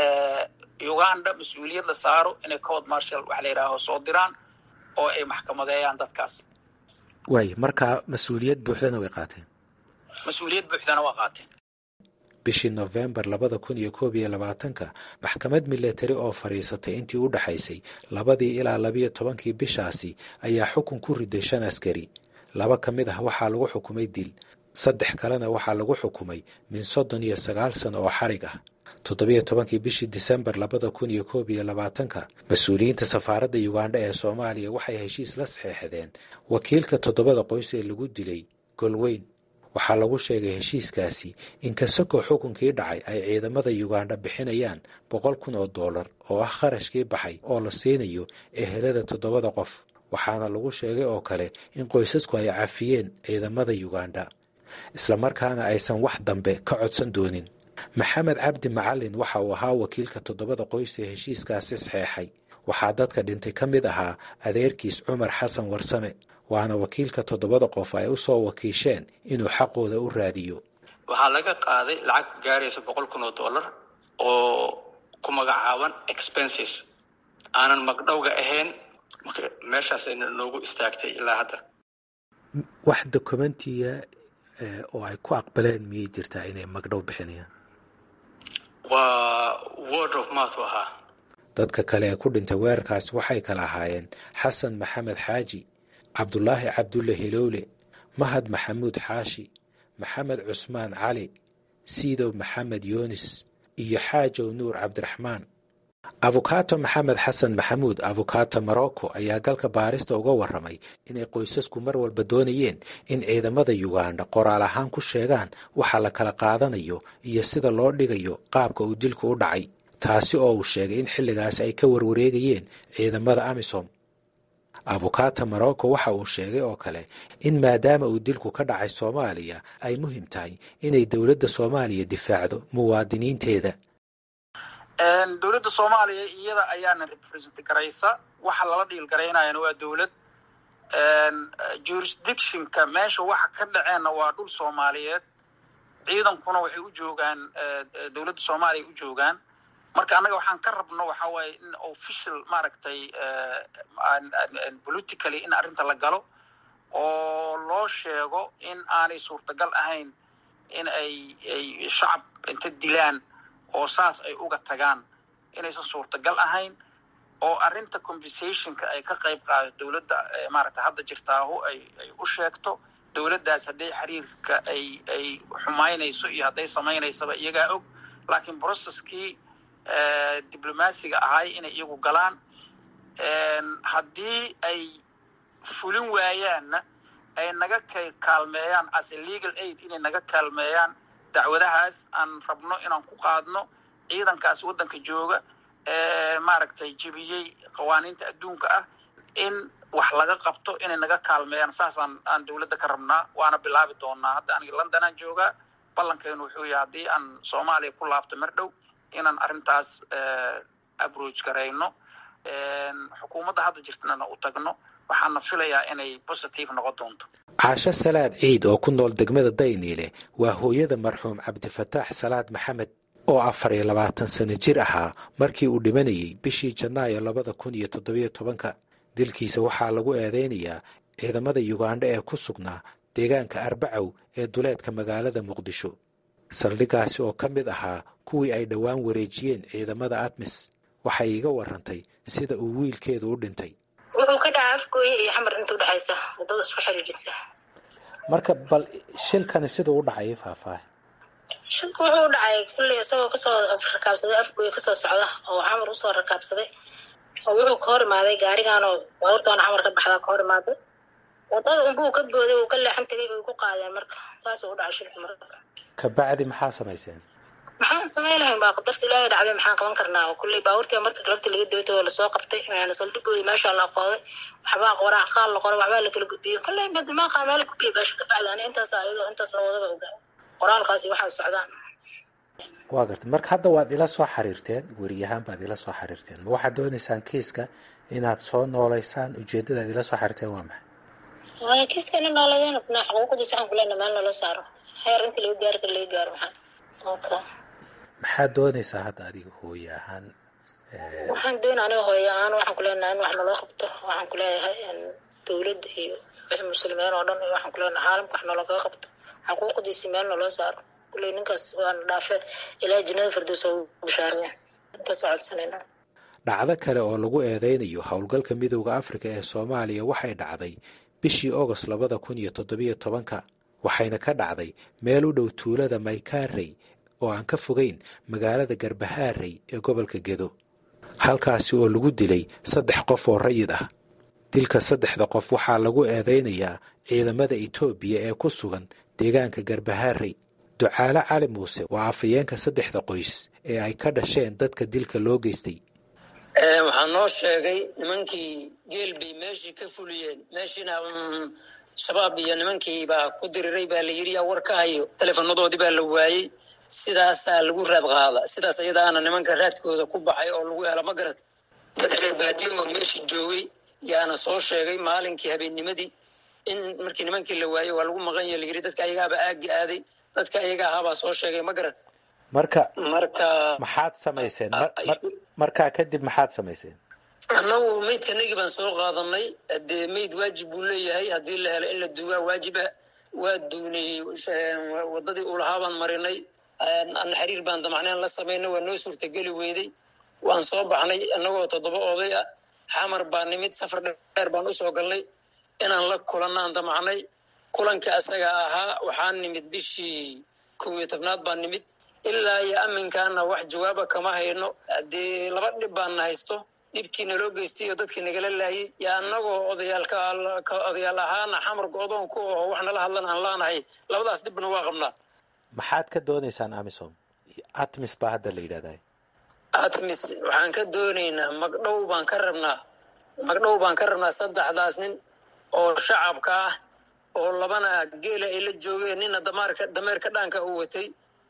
uganda mas-uuliyad la saaro inay code marshal wax la yidhaaho soo diraan oo ay maxkamadeeyaan dadkaas waay markaa mas-uuliyad buuxdana way qaateen mas-uuliyad buuxdana waa qaateen bishii nofembar labada kun iyo koob iyo labaatanka maxkamad milatari oo fadhiisatay intii u dhaxaysay labadii ilaa labiyo tobankii bishaasi ayaa xukun ku riday shan askari laba ka mid ah waxaa lagu xukumay dil saddex kalena waxaa lagu xukumay min soddon iyo sagaal sano oo xarig ah toddobiyo tobankii bishii disembar labada kun iyo koob iyo labaatanka mas-uuliyiinta safaaradda ugandha ee soomaaliya waxay heshiis la saxeexdeen wakiilka toddobada qoys ee lagu dilay golweyn waxaa lagu sheegay heshiiskaasi in kasakoo xukunkii dhacay ay ciidamada ugandha bixinayaan boqol kun oo dollar oo ah kharashkii baxay oo la siinayo ehelada toddobada qof waxaana lagu sheegay oo kale in qoysasku ay cafiyeen ciidamada ugandha islamarkaana aysan wax dambe ka codsan doonin maxamed cabdi macalin waxa uu ahaa wakiilka toddobada qoys ee heshiiskaasi saxeexay waxaa dadka dhintay ka mid ahaa adeerkiis cumar xasan warsame waana wakiilka toddobada qof ay u soo wakiisheen inuu xaqooda u raadiyo waxaa laga qaaday lacag gaaraysa boqol kun oo dollar oo ku magacaaban expenses aanan magdhowga ahayn marka meeshaas ayna noogu istaagtay ilaa hadda wax dokumentiya oo ay ku aqbaleen miyay jirtaa inay magdhow bixinayaan waa word of mouth u ahaa dadka kale ee ku dhintay weerarkaasi waxay kala ahaayeen xasan maxamed xaaji cabdulaahi cabdulle hilowle mahad maxamuud xaashi maxamed cusmaan cali siidow maxamed yoonis iyo xaajow nuur cabdiraxmaan afukato maxamed xasan maxamuud afukato morocco ayaa galka baarista uga warramay inay qoysasku mar walba doonayeen in ciidamada ugandha qoraal ahaan ku sheegaan waxa la kala qaadanayo iyo sida loo dhigayo qaabka uu dilku u dhacay taasi oo uu sheegay in xilligaasi ay ka warwareegayeen ciidamada amisom afukato morocco waxa uu sheegay oo kale in maadaama uu dilku ka dhacay soomaaliya ay muhiim tahay inay dowladda soomaaliya difaacdo muwaadiniinteeda dowladda soomaaliya iyada ayaana represent garaysa waxa lala dhiil garaynayana waa dowlad jurisdictionka meesha waxa ka dhaceenna waa dhul soomaaliyeed ciidankuna waxay u joogaan dowladda soomaaliya u joogaan marka annaga waxaan ka rabno waxa waaye in official maaragtay politically in arrinta la galo oo loo sheego in aanay suurtagal ahayn in ay ay shacab inta dilaan oo saas ay uga tagaan inaysan suurtagal ahayn oo arrinta compensationka ay ka qayb qaado dowladda maaragtay hadda jirtaahu ay ay u sheegto dowladdaas hadday xiriirka ay ay xumaynayso iyo hadday samaynaysaba iyagaa og laakiin processkii diblomaasiga ahay inay iyagu galaan haddii ay fulin waayaanna ay naga kaalmeeyaan as a legal aid inay naga kaalmeeyaan dacwadahaas aan rabno inaan ku qaadno ciidankaas waddanka jooga ee maaragtay jebiyey qawaaniinta adduunka ah in wax laga qabto inay naga kaalmeeyaan saasaan aan dowladda ka rabnaa waana bilaabi doonaa hadda aniga londonaan joogaa ballankeenu wuxuu yahay haddii aan soomaaliya ku laabto mar dhow inaan arrintaas abroach garayno xukuumadda hadda jirtana u tagno waxaana filayaa inay positive noqon doonto caasho salaad ciid oo ku nool degmada dayniile waa hooyada marxuum cabdifataax salaad maxamed oo afar iyo labaatan sano jir ahaa markii uu dhimanayay bishii janaayo labada kun iyo toddobiyo tobanka dilkiisa waxaa lagu eedeynayaa ciidamada yugandha ee ku sugnaa deegaanka arbacow ee duleedka magaalada muqdisho saldhiggaasi oo ka mid ahaa kuwii ay dhowaan wareejiyeen ciidamada admis waxay iiga warantay sida uu wiilkeedu u dhintay wuxuu ka dhacay afgooye iyo xamar inta udhexaysa wadada isku xiriirisa marka bal shilkani siduu u dhacay faahfaahay shilku wuxuu u dhacay kulley isagoo kasoo rakaabsaday afgooye kasoo socda oo xamar usoo rakaabsaday oo wuxuu ka hor imaaday gaariganoo baabuurtaana xamar ka baxdaa ka hor imaaday wadada unbuu ka booday uu ka leexan tegay bay ku qaadeen marka saasuu u dhacay shilku marka kabacdi maxaa samayseen maxaan samayn lahayn baa qadarta ilaahay dhacday maxaan qaban karnaa kulley baabuurtii marka galabta laga dabatoo lasoo qabtay saldhigoodii meesha la qooday waxbaa qoraa qaal la qoray waxbaa la kala gudbiyey kulley madimaaqa meel gudbiyay baasha ka bacdi ani intaas ayadoo intaas la wadaba ogaa qoraalkaasi waxaa socdaan waa gartay marka hadda waad ila soo xiriirteen weriyahaan baad ila soo xiriirteen ma waxaad dooneysaan kiiska inaad soo nooleysaan ujeedadaad ila soo xiriirteen waa maxay waaya kiiska ina nooleydeen na xuquuqdiisa waxaan kulena meel nala saaro heer intii laga gaari kara laga gaaro maxaa okay maxaad dooneysaa hadda adiga hooye ahaan waxaan doona aniga hooye ahaan waxaan ku leenahay in wax naloo qabto waxaan ku leeyahay dowladda iyo wixii muslimiin oo dhan iyo waxaan ku leenahay caalamka wax naloogaga qabto xuquuqdiisi meel naloo saaro kulley ninkaas waana dhaafe ilaa jinnada firdaws oo bishaaraya intaas waa codsanayna dhacdo kale oo lagu eedeynayo howlgalka midowda afrika ee soomaaliya waxay dhacday bishii ogost labada kun iyo toddobiyo tobanka waxayna ka dhacday meel u dhow tuulada maykaarey oo aan ka fogeyn magaalada garbahaarey ee gobolka gedo halkaasi oo lagu dilay saddex qof oo rayid ah dilka saddexda qof waxaa lagu eedeynayaa ciidamada etoobiya ee ku sugan deegaanka garbahaarey ducaale cali muuse waa afayeenka saddexda qoys ee ay ka dhasheen dadka dilka loo geystay waxaa noo sheegay nimankii geel bay meeshii ka fuliyeen meeshiina shabaab iyo nimankii baa ku diriray baa la yidhi yaa war ka hayo teleefanadoodii baa la waayey sidaasaa lagu raad qaada sidaas iyadaana nimanka raadkooda ku baxay oo lagu hela ma garat dad reer baadiyo oo meeshii joogay yaana soo sheegay maalinkii habeennimadii in markii nimankii la waayey waa lagu maqan yaha la yidhi dadka ayagaaba aagi aaday dadka ayaga ahaabaa soo sheegay ma garat marka marka maxaad samayseen markaa kadib maxaad samayseen annagu maydkanagii baan soo qaadanay dee mayd waajib buu leeyahay haddii la helo in la duugaa waajiba waa duunay wadadii ulahaa baan marinay ana xiriir baan damacneen la samaynay waa noo suurtageli weyday waan soo baxnay annagoo toddoba oday ah xamar baa nimid safar dheer baan usoo galnay inaan la kulanaan damacnay kulanka asaga ahaa waxaan nimid bishii kow iyo tobnaad baan nimid ilaa iyo aminkaana wax jawaaba kama hayno dee laba dhib baana haysto dhibkii naloo geystay oo dadkii nagala laayay yo annagoo odayaalka odayaal ahaana xamarka odoonku oo wax nala hadlan aan laanahay labadaas dhibna waa qabnaa maxaad ka dooneysaan amisom atmis baa hadda la yidhahdaa atmis waxaan ka doonaynaa magdhow baan ka rabnaa magdhow baan ka rabnaa saddexdaas nin oo shacabka ah oo labana geela ay la joogeen nina damaarka dameerka dhaanka u watay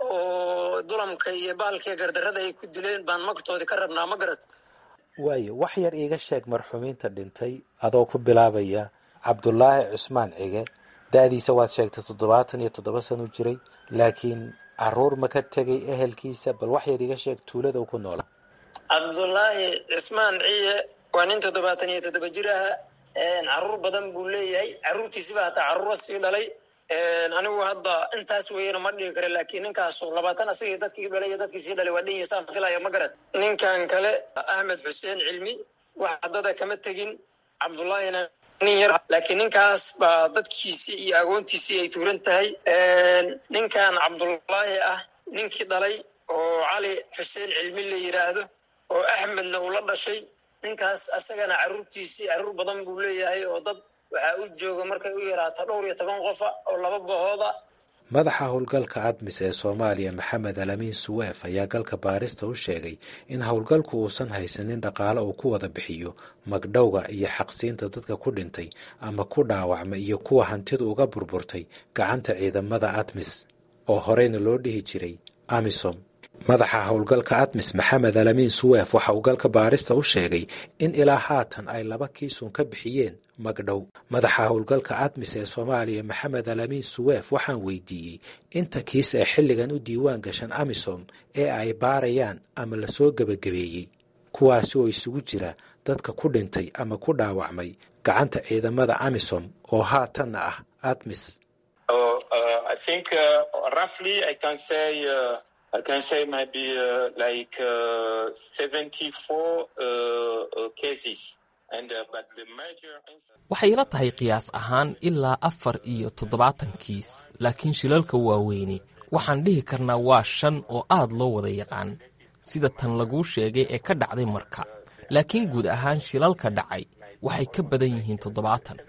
oo dulamka iyo baalkiiyo gardarrada ay ku dileen baan magtoodii ka rabnaa ma garat waayo wax yar iiga sheeg marxumiinta dhintay adoo ku bilaabaya cabdulaahi cusmaan cige da-diisa waad sheegtay toddobaatan iyo toddoba sano jiray laakiin caruur ma ka tegay ehelkiisa bal wax yar iiga sheeg tuulada ku noola cabdulaahi cismaan ciye waa nin toddobaatan iyo toddoba jir aha caruur badan buu leeyahay caruurtiisiba hataa caruura sii dhalay anigu hadda intaas weyana ma dhigi kara laakiin ninkaasu labaatan asagii dadkii dhalay iyo dadkii sii dhalay waa dhan saan filaya ma garad ninkan kale ahmed xuseen cilmi wax haddada kama tegin cabdullaahina nin yar laakiin ninkaas baa dadkiisii iyo agoontiisii ay tuuran tahay ninkan cabdullaahi ah ninkii dhalay oo cali xuseen cilmi la yidhaahdo oo axmedna uu la dhashay ninkaas asagana caruurtiisii caruur badan buu leeyahay oo dad waxaa u jooga markay u yaraato dhowr iyo toban qofa oo laba bahooda madaxa howlgalka admis ee soomaaliya maxamed alamiin suweef ayaa galka baarista u sheegay in howlgalku uusan haysanin dhaqaale uu ku wada bixiyo magdhowga iyo xaqsiinta dadka ku dhintay ama ku dhaawacmay iyo kuwa hantidu uga burburtay gacanta ciidamada admis oo horeyna loo dhihi jiray amisom madaxa howlgalka admis maxamed alamiin suweef waxa uu galka baarista u sheegay in ilaa haatan ay laba kiisun ka bixiyeen magdhow madaxa howlgalka admis ee soomaaliya maxamed alamiin suweef waxaan weydiiyey inta kiis ee xilligan u diiwaan gashan amisom ee ay baarayaan ama lasoo gebagabeeyey kuwaasi oo isugu jira dadka ku dhintay ama ku dhaawacmay gacanta ciidamada amisom oo haatanna ah admis I can say maybe uh, like uh, 74 uh, cases. And, uh, but the major waxay ila tahay qiyaas ahaan ilaa afar iyo toddobaatan kiis laakiin shilalka waaweyni waxaan dhihi karnaa waa shan oo aad loo wada yaqaan sida tan laguu sheegay ee ka dhacday marka laakiin guud ahaan shilalka dhacay waxay ka badan yihiin toddobaatan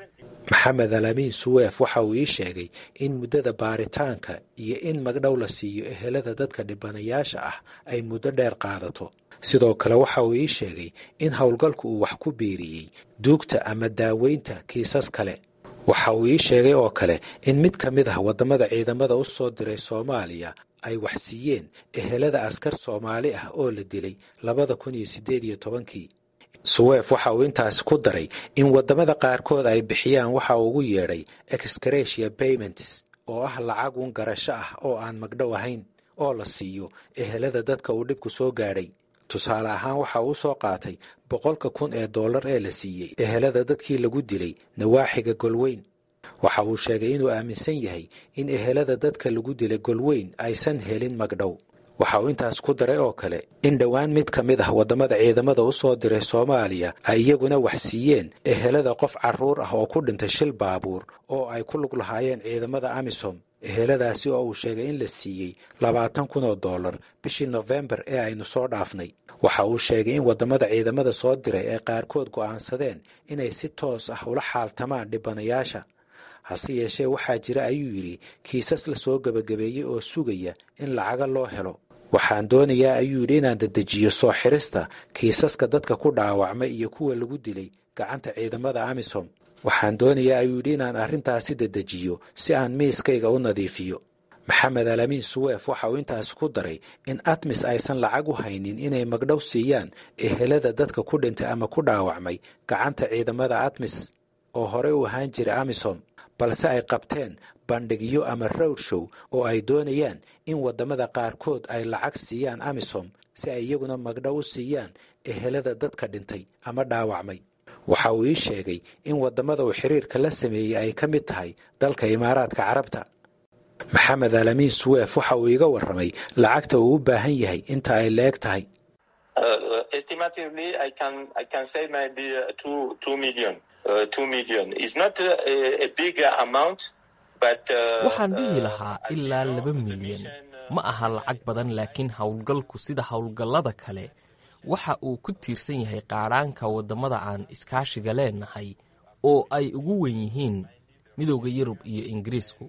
maxamed alamiin suweef waxa uu ii sheegay in muddada baaritaanka iyo in magdhow la siiyo ehelada dadka dhibanayaasha ah ay muddo dheer qaadato sidoo kale waxa uu ii sheegay in howlgalku uu wax ku biiriyey duugta ama daaweynta kiisas kale waxa uu ii sheegay oo kale in mid ka mid ah waddamada ciidamada u soo diray soomaaliya ay wax siiyeen ehelada askar soomaali ah oo la dilay labada kun iyo siddeed iyo tobankii suweef waxa uu intaasi ku daray in waddamada qaarkood ay bixiyaan waxa uu ugu yeedhay excretia payments oo ah lacag un garasho ah oo aan magdhow ahayn oo la siiyo ehelada dadka uu dhibku soo gaadhay tusaale ahaan waxa uu soo qaatay boqolka kun ee dollar ee la siiyey ehelada dadkii lagu dilay nawaaxiga golweyn waxa uu sheegay inuu aaminsan yahay in ehelada dadka lagu dilay golweyn aysan helin magdhow waxa uu intaas ku daray oo kale in dhowaan mid ka mid ah waddamada ciidamada u soo diray soomaaliya ay iyaguna wax siiyeen ehelada qof carruur ah oo ku dhintay shil baabuur oo ay ku lug lahaayeen ciidamada amisom eheladaasi oo uu sheegay in la siiyey labaatan kun oo dollar bishii nofembar ee aynu soo dhaafnay waxa uu sheegay in waddamada ciidamada soo diray ay qaarkood go'aansadeen inay si toos ah ula xaaltamaan dhibanayaasha hase yeeshee waxaa jira ayuu yidhi kiisas la soo gebagabeeyey oo sugaya in lacaga loo helo waxaan doonayaa ayuu yidhi inaan dedejiyo soo xirista kiisaska dadka ku dhaawacmay iyo kuwa lagu dilay gacanta ciidamada amisom waxaan doonayaa ayuu yidhi inaan arrintaasi dedejiyo si aan miiskayga u nadiifiyo maxamed alamiin suweef waxa uu intaas ku daray in atmis aysan lacag u haynin inay magdhow siiyaan ehelada dadka ku dhintay ama ku dhaawacmay gacanta ciidamada atmis oo horey u ahaan jira amisom balse ay qabteen bandhigyo ama rowd show oo ay doonayaan in waddamada qaarkood ay lacag siiyaan amisom si ay iyaguna magdhow u siiyaan ehelada dadka dhintay ama dhaawacmay waxa uu ii sheegay in waddamada uu xiriirka la sameeyey ay ka mid tahay dalka imaaraadka carabta maxamed alamiin suweef waxa uu iga warramay lacagta uu u baahan yahay inta ay leeg tahay waxaan dhihi lahaa ilaa laba milyan ma aha lacag badan laakiin howlgalku sida howlgallada kale waxa uu ku tiirsan yahay qaadhaanka waddamada aan iskaashiga leenahay oo ay ugu wen yihiin midowda yurub iyo ingiriisku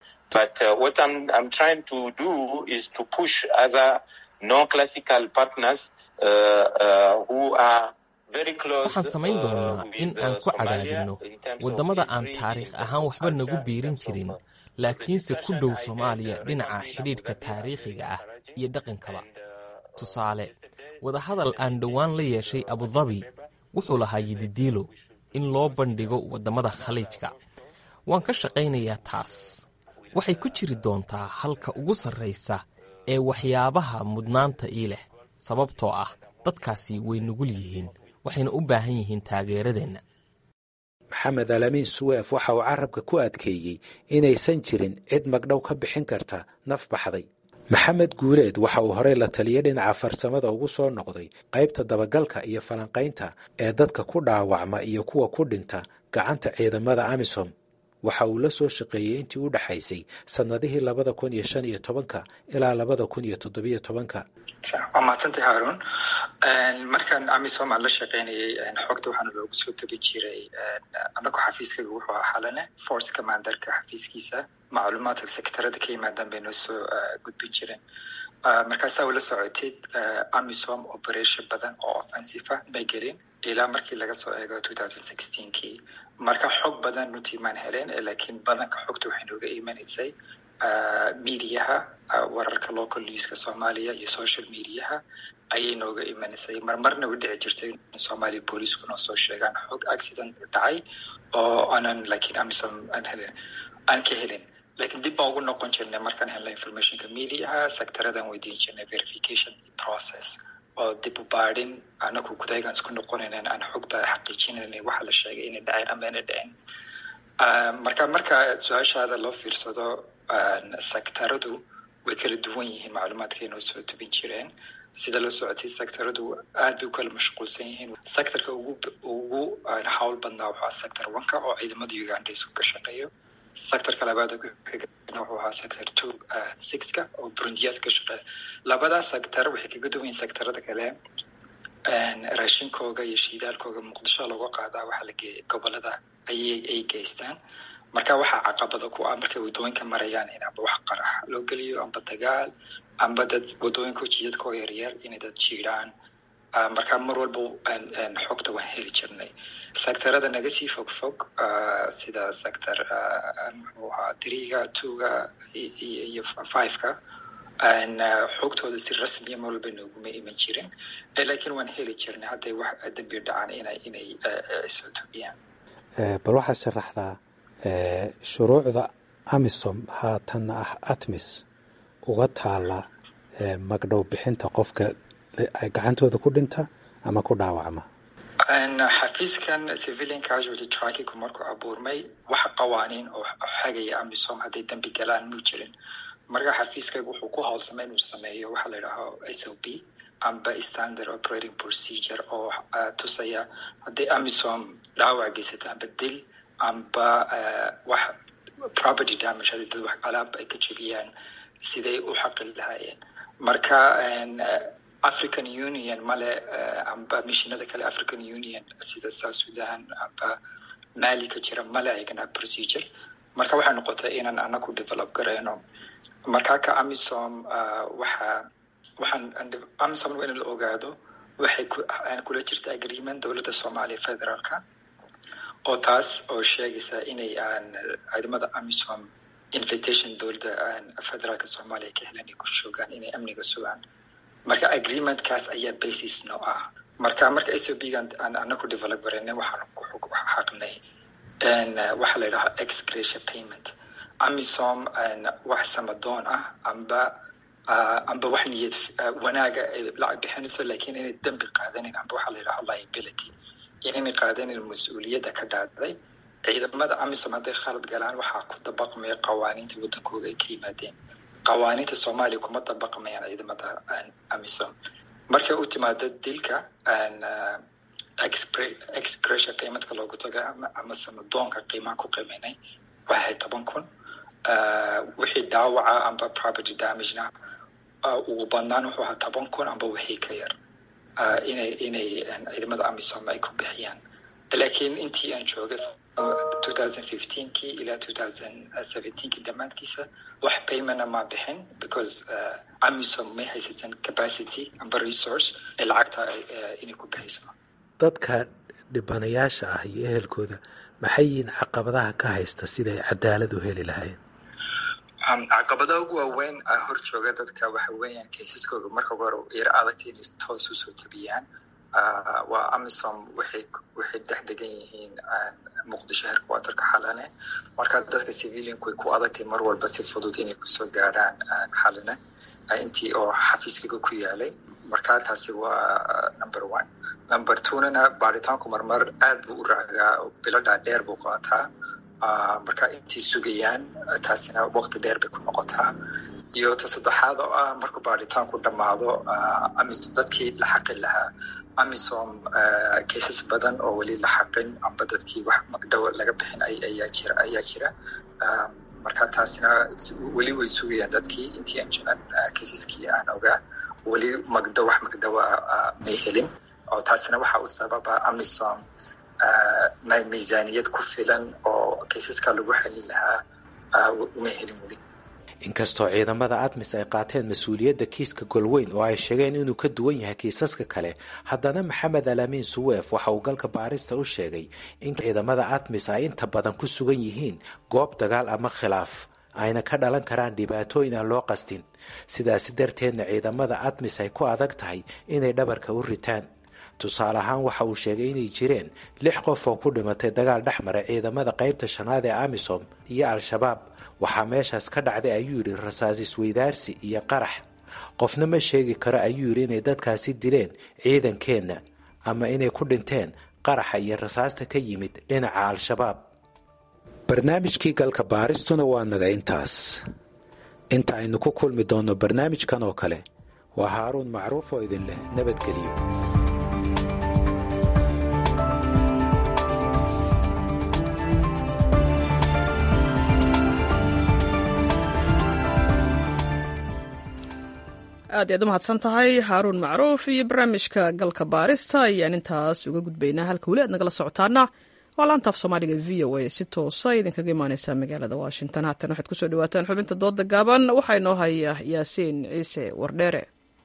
waxaan samayn doonnaa in aan ku cadaadinno waddamada aan taariikh ahaan waxba nagu biirin jirin laakiinse ku dhow soomaaliya dhinaca xidhiidhka taariikhiga ah iyo dhaqankaba tusaale wadahadal aan dhowaan la yeeshay abudabi wuxuu lahaa yididiilo in loo bandhigo waddamada khaliijka waan ka shaqaynayaa taas waxay ku jiri doontaa halka ugu sarraysa ee waxyaabaha mudnaanta ii leh sababtoo ah dadkaasi way nugul yihiin waxayna u baahan yihiin taageeradeenna maxamed alamiin suweef waxa uu carabka ku adkeeyey inaysan jirin cid magdhow ka bixin karta naf baxday maxamed guuleed waxa uu horey la taliya dhinaca farsamada ugu soo noqday qaybta dabagalka iyo falanqaynta ee dadka ku dhaawacma iyo kuwa ku dhinta gacanta ciidamada amisom waxa uu la soo shaqeeyey intii u dhexaysay sannadihii labada kun iyo shan iyo tobanka ilaa labada kun iyo toddobiyo tobanka waa mahadsantay haarun markaan amisom aan la shaqaynayay xogta waxaana loogu soo tabi jiray anagu xafiiskaga wuxuu ahaa xalane force commanderka xafiiskiisa macluumaadka sektarada ka yimaadaan bay noo soo gudbin jireen markaasaa ula socotid amisom operation badan oo offensive ah may gelin ilaa markii laga soo eego kii marka xog badan runtii maan heleen laakiin badanka xogta waxay nooga imanaysay mediaha wararka local newska soomaaliya iyo social mediaha ayay nooga imanaysay marmarna u dhici jirtay somalia booliisku noo soo sheegaan xog accident dhacay oo aanan laakiin amisom aan helin aan ka helin lakiin dib baan ugu noqon jirnay markaan helna informationka mediaha sectaradan weydiin jirnay verification process oo dib u baadhin anagu gudaygaan isku noqonaynaan aan xogta xaqiijinaynay waxa la sheegay inay dhaceen ama inay dhaceen marka marka su-aashaada loo fiirsado sectaradu way kala duwan yihiin macluumaadkay noo soo tubin jireen sida la socotay sectaradu aad bay u kala mashquulsan yihiin sectorka ugu ugu hawl badnaa wuxuu ahaa sector oneka oo ciidamada uganda isku ka shaqeeyo sectorka labaad wuxuu ahaa sector two sixka oo burundiyaad ka shaqeeya labadaa sector waxay kaga duwan yihin sectorada kale raashinkooga iyo shiidaalkooga muqdisho looga qaadaa waxaa la geeya gobolada ayay ay geystaan marka waxaa caqabada ku ah markay wadooyinka marayaan in amba wax qarax loo geliyo amba dagaal amba dad wadooyinka jidadkoo yaryar inay dad jiiraan marka mar walba xogta waan heli jirnay sectorada naga sii fog fog sida sector muxuu ahaa triga twoga iyo fiveka xogtooda si rasmiya mar walba nooguma iman jirin laakiin waan heli jirnay hadday wax dambi dhacaan inay inay soo tobiyaan bal waxaad sharaxdaa shuruucda amisom haatanna ah atmis uga taala magdhow bixinta qofka gacantooda ku dhinta ama ku dhaawacma xafiiskan civilian casualty trackingku markuu abuurmay waxa qawaaniin oo xagaya amisom hadday dambi galaan muu jirin marka xafiiskaygu wuxuu ku howlsamay inuu sameeyo waxaa la yidhaaho s o p amba standard operating procedure oo tusaya hadday amisom dhaawac geysato amba dil amba wax property damage hadii dad wax alaab ay ka jebiyaan siday u xaqin lahaayeen marka african union male amba mishinada kale african union sida south sudan amba mali ka jira male ayagana procedure marka waxay noqotay inaan anaku develop garayno marka ka amisom waxa waxaan amisom waa in la ogaado waxay kula jirta agreement dowladda soomaaliya federaalka oo taas oo sheegaysa inay aan ciidamada amisom invitation dowladda federaalka soomaaliya ka helan ay ku joogaan inay amniga sugaan marka agreementkaas ayaa basis noo ah marka marka s o b gan aan anaku develop garanay waxaan xaqnay waxaa la yidhaha excretia payment amisom wax samadoon ah amba amba wax niyad wanaaga ay lacag bixinayso lakiin inay dembi qaadanin amba waxaa la yidhaha liability inay qaadanin mas-uuliyadda ka dhacday ciidamada amisom hadday khalad galaan waxaa ku dabaqmaya qawaaniinta waddankooga ay ka yimaadeen qawaaniinta soomaaliya kuma dabaqmayaan ciidamada amisom markay u timaado dilka excretia paymentka loogu tagay ama samadoonka qiimaha ku qiimaynay waxay toban kun wixii dhaawaca amba property damagena ugu badnaan wuxuu ahaa toban kun amba wixii ka yar inay inay ciidamada amisom ay ku bixiyaan laakiin intii aan joogay kii ilaa kii dhammaadkiisa wax paymana ma bixin because amisom may haysateen capacity amba resource ee lacagta inay ku bixiso dadka dhibanayaasha ah iyo ehelkooda maxay yihiin caqabadaha ka haysta siday cadaalad u heli lahaayeen caqabadaha ugu waaweyn hor jooga dadka waxa weeyaan kaysaskooda marka hore yar adagta inay toos usoo tabiyaan waa amisom waxay waxay dhex degan yihiin muqdisho herkwatarka xalane marka dadka civilianku way ku adagtay mar walba si fudud inay kusoo gaadhaan xalane intii oo xafiiskiga ku yaalay marka taasi waa number one number twonana baaritaanku marmar aad buu u raagaa biladhaa dheer buu qaataa marka intii sugayaan taasina waqti dheer bay ku noqotaa iyo ta saddexaad oo ah markuu baaritaanku dhammaado dadkii la xaqin lahaa amisom kaysas badan oo weli la xaqin amba dadkii wax magdhow laga bixin ayaa jira ayaa jira marka taasina weli way sugayaan dadkii intii aan kaysaskii aan ogaa weli magdhow wax magdhowa may helin oo taasina waxa u sababa amisom miisaaniyad ku filan oo kaysaska lagu xelin lahaa uma helin weli inkastoo ciidamada admis ay qaateen mas-uuliyadda kiiska golweyn oo ay sheegeen inuu ka duwan yahay kiisaska kale haddana maxamed alaamiin suweef waxa uu galka baarista u sheegay in ciidamada admis ay inta badan ku sugan yihiin goob dagaal ama khilaaf ayna ka dhalan karaan dhibaatooyin aan loo qastin sidaasi darteedna ciidamada admis ay ku adag tahay inay dhabarka u ritaan tusaale ahaan waxa uu sheegay inay jireen lix qof oo ku dhimatay dagaal dhex mara ciidamada qaybta shanaad ee amisom iyo al-shabaab waxaa meeshaas ka dhacday ayuu yidhi rasaas isweydaarsi iyo qarax qofna ma sheegi karo ayuu yidhi inay dadkaasi dileen ciidankeenna ama inay ku dhinteen qaraxa iyo rasaasta ka yimid dhinaca al-shabaab barnaamijkii galka baaristuna waa naga intaas inta aynu ku kulmi doonno barnaamijkan oo kale waa haaruun macruuf oo idin leh nabadgeliyo aad ayaad u mahadsan tahay haaruun macruuf iyo barnaamijka galka baarista ayaan intaas uga gudbaynaa halka weli aad nagala socotaana waa laantaaf soomaaliga v o a si toosa idinkaga imaaneysaa magaalada washington haatan waxaad kusoo dhawaataan xubinta dooda gaaban waxaa inoo haya yaasiin ciise wardheere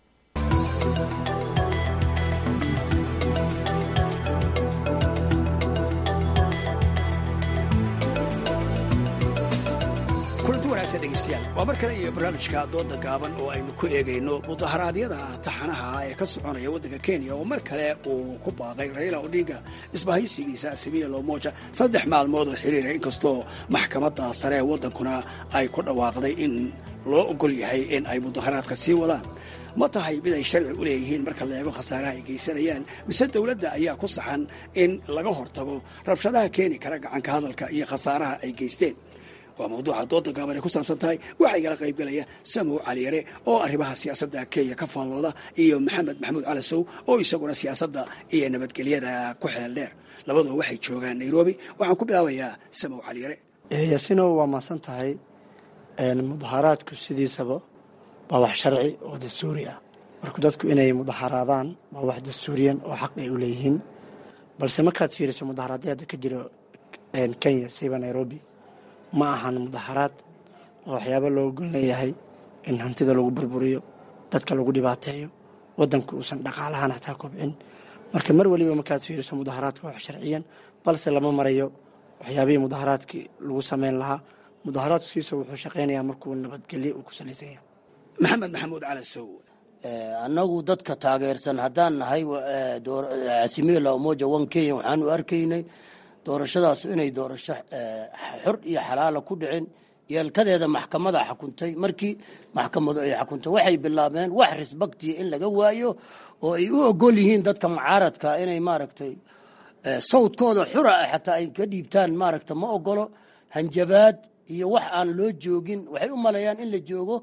kulanti wanaagsan dhegeystayaal waa mar kale iyo barnaamijka dooda gaaban oo aynu ku eegayno mudaharaadyada taxanaha ee ka soconaya waddanka kenya oo mar kale uu ku baaqay raila odinga isbahaysigiisa asimiya lomoja saddex maalmood oo xiriira inkastoo maxkamadda sare ee waddankuna ay ku dhawaaqday in loo ogol yahay in ay mudaharaadka sii wadaan ma tahay mid ay sharci u leeyihiin marka la eego khasaaraha ay geysanayaan mise dowladda ayaa ku saxan in laga hortago rabshadaha keeni kara gacanka hadalka iyo khasaaraha ay geysteen waa mawduuca dooda gaaban ay ku saabsan tahay waxaa igala qaybgalaya samow caliyare oo arrimaha siyaasadda kenya ka faallooda iyo maxamed maxamuud calasow oo isaguna siyaasadda iyo nabadgelyada ku xeel dheer labaduba waxay joogaan nairobi waxaan ku bilaabayaa samow caliyare yaasinow waa maasan tahay mudaharaadku sidiisaba waa wax sharci oo dastuuri ah marka dadku inay mudaharaadaan waa wax dastuuriyan oo xaq ay u leeyihiin balse markaad fiiriso mudaharaadyada ka jiro kenya siba nairobi ma ahan mudaharaad oo waxyaaba loo gol leeyahay in hantida lagu burburiyo dadka lagu dhibaateeyo wadanka uusan dhaqaalahaan xataa kobcin marka mar waliba markaad fiiriso mudaharaadka wax sharciyan balse lama marayo waxyaabihii mudaharaadkii lagu sameyn lahaa mudaharaadkiisa wuxuu shaqaynayaa markuu nabadgelyo uu ku salaysan yahay maxamed maxamuud calasow annagu dadka taageersan haddaan nahay casimila umoja one kenya waxaan u arkaynay doorashadaas inay doorasho xor iyo xalaala ku dhicin yeelkadeeda maxkamada xakuntay markii maxkamadu ay xakuntay waxay bilaabeen wax risbaktiya in laga waayo oo ay u ogol yihiin dadka mucaaradka inay maaragtay sawdkooda xura ah xataa ay ka dhiibtaan maaragta ma ogolo hanjabaad iyo wax aan loo joogin waxay u maleeyaan in la joogo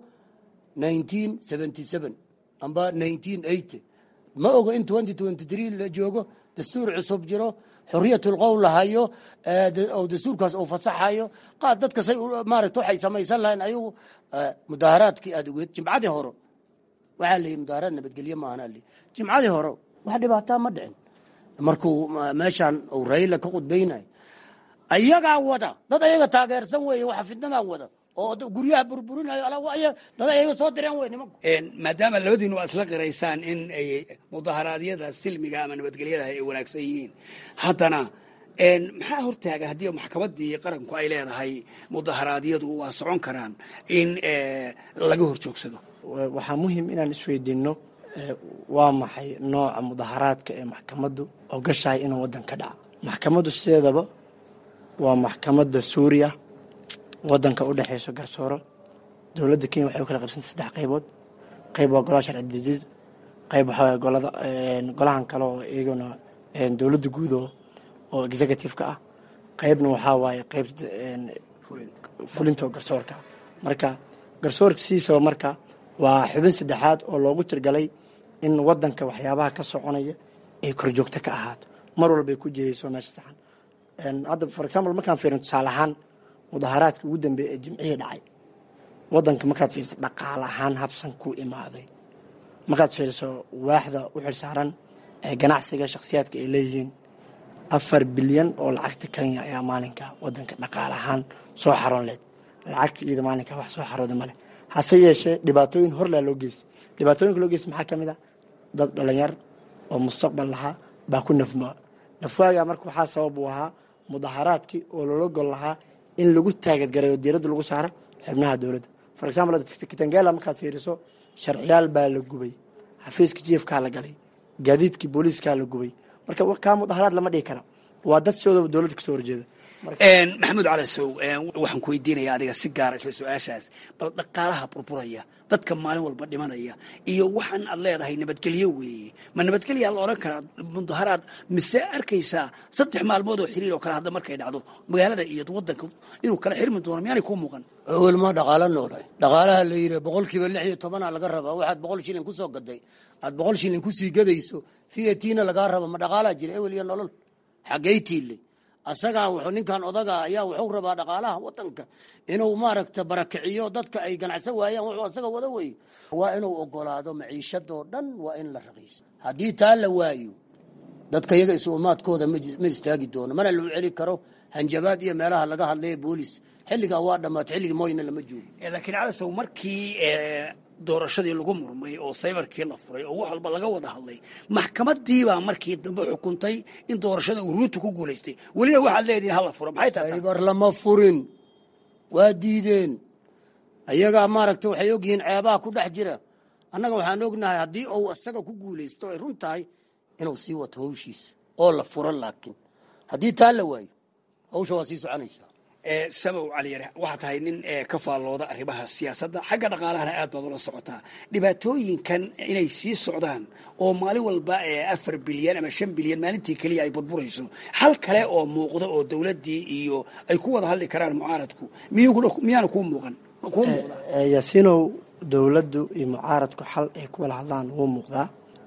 amba ma ogo in la joogo dastuur cusub jiro xoriyatulqowl lahayo oo dastuurkaas uu fasaxayo qaad dadka say maarata waxay samaysan lahayn ayagu mudaaharaadkii aad ogeed jimcadii hore waxaa la yidhi mudaaharaad nabadgelye maahan ali jimcadii hore wax dhibaataa ma dhicin markuu meeshaan uu rayla ka khudbaynayo ayagaa wada dad ayaga taageersan weeye waxa fidnadan wada oo guryaha burburinayo dad ayaga soo direen wey nimanku maadaama labadiinu aad isla qiraysaan in ay mudaharaadyada silmiga ama nabadgelyada ay wanaagsan yihiin haddana maxaa hortaagan haddii maxkamadii qaranku ay leedahay mudaharaadyadu waa socon karaan in laga hor joogsado waxaa muhiim inaan isweydiinno waa maxay nooca mudaharaadka ee maxkamaddu ogashahay inuu waddan ka dhaca maxkamaddu sideedaba waa maxkamadda suuriya wadanka u dhexeyso garsooro dowladda kenya waxay u kala qaybsanta saddex qaybood qayb waa golaha sharci dejid qayb waxaa golada golahan kale oo iyaguna dowladda guud oo executive-ka ah qaybna waxaa waaye qayb fulinta oo garsoorka marka garsoorka sidiisaba marka waa xubin saddexaad oo loogu tirgalay in wadanka waxyaabaha ka soconaya ay korjoogto ka ahaato mar walbay ku jihayso meesha saxan hadda for example markaan fiirin tusaale ahaan mudaharaadka ugu dambeeya ee jimcihii dhacay wadanka markaad fiiriso dhaqaale ahaan habsan ku imaaday markaad fiiriso waaxda u xilsaaran ee ganacsiga shakhsiyaadka ay leeyihiin afar bilyan oo lacagta kenya ayaa maalinka wadanka dhaqaale ahaan soo xaroon leed lacagta iyada maalinka wax soo xarooda male hase yeeshee dhibaatooyin horlaa loo geystay dhibaatooyinka loo geystay maxaa ka mid a dad dhalinyar oo mustaqbal lahaa baa ku nafmaa nafwaaga marka waxaa sabab uu ahaa mudaharaadkii oo loola gol lahaa in lagu taagadgarayo diiradda lagu saaro xubnaha dowladda for example kitangela markaad fiiriso sharciyaal baa la gubay xafiiska jiefkaa la galay gaadiidkii booliiskaa la gubay marka kaa mudaharaad lama dhihi kara waa dad sidoodaba dowladda kasoo horjeeda maxamuud calasow waxaan ku weydiinaya adiga si gaara isla su-aashaas bal dhaqaalaha burburaya dadka maalin walba dhimanaya iyo waxaan aad leedahay nabadgelyo weeye ma nabadgelyaa la odhan karaa mudaharaad mise arkaysaa saddex maalmood oo xiriir oo kale hadda markay dhacdo magaalada iyo wadanka inuu kala xirmi doono miyaanay kuu muuqan awel ma dhaqaalo noolay dhaqaalaha la yidhi boqolkiiba lix iyo tobana laga rabaa waxaad boqol shilin kusoo gaday aad boqol shilin kusii gadayso fiatina lagaa raba ma dhaqaalaa jira ewel iyo nolol xaggay tiille asagaa wuxuu ninkan odaga ayaa wuxuu rabaa dhaqaalaha wadanka inuu maaragta barakiciyo dadka ay ganacsan waayaan wuxuu asaga wada weeye waa inuu ogolaado maciishadoo dhan waa in la raqiisa haddii taa la waayo dadka iyaga isuumaadkooda ma istaagi doono mana lagu celi karo hanjabaad iyo meelaha laga hadlaya boolis xilligaa waa dhammaatay xilligii mooyna lama joogo laakiin calasow markii doorashadii lagu murmay oo saybarkii la furay oo wax walba laga wada hadlay maxkamadiibaa markii dambe xukuntay in doorashada uu ruutu ku guulaystay welina waxaad leedihin hala furo maxay tahay saybar lama furin waa diideen ayagaa maaragta waxay ogyihiin ceebaha ku dhex jira annaga waxaan ognahay haddii uu isaga ku guulaysto ay run tahay inuu sii wato hawshiisa oo la furo laakiin haddii taa la waayo hawsha waa sii soconaysaa samow caliyare waxaa tahay nin ka faallooda arrimaha siyaasadda xagga dhaqaalahana aad baad ula socotaa dhibaatooyinkan inay sii socdaan oo maalin walba afar bilyan ama shan bilyan maalintii keliya ay burburayso hal kale oo muuqda oo dowladdii iyo ay ku wada hadli karaan mucaaradku miyaana kuu muuqan kuu muuqda yaasiinow dowladdu iyo mucaaradku xal ay ku wada hadlaan wuu muuqdaa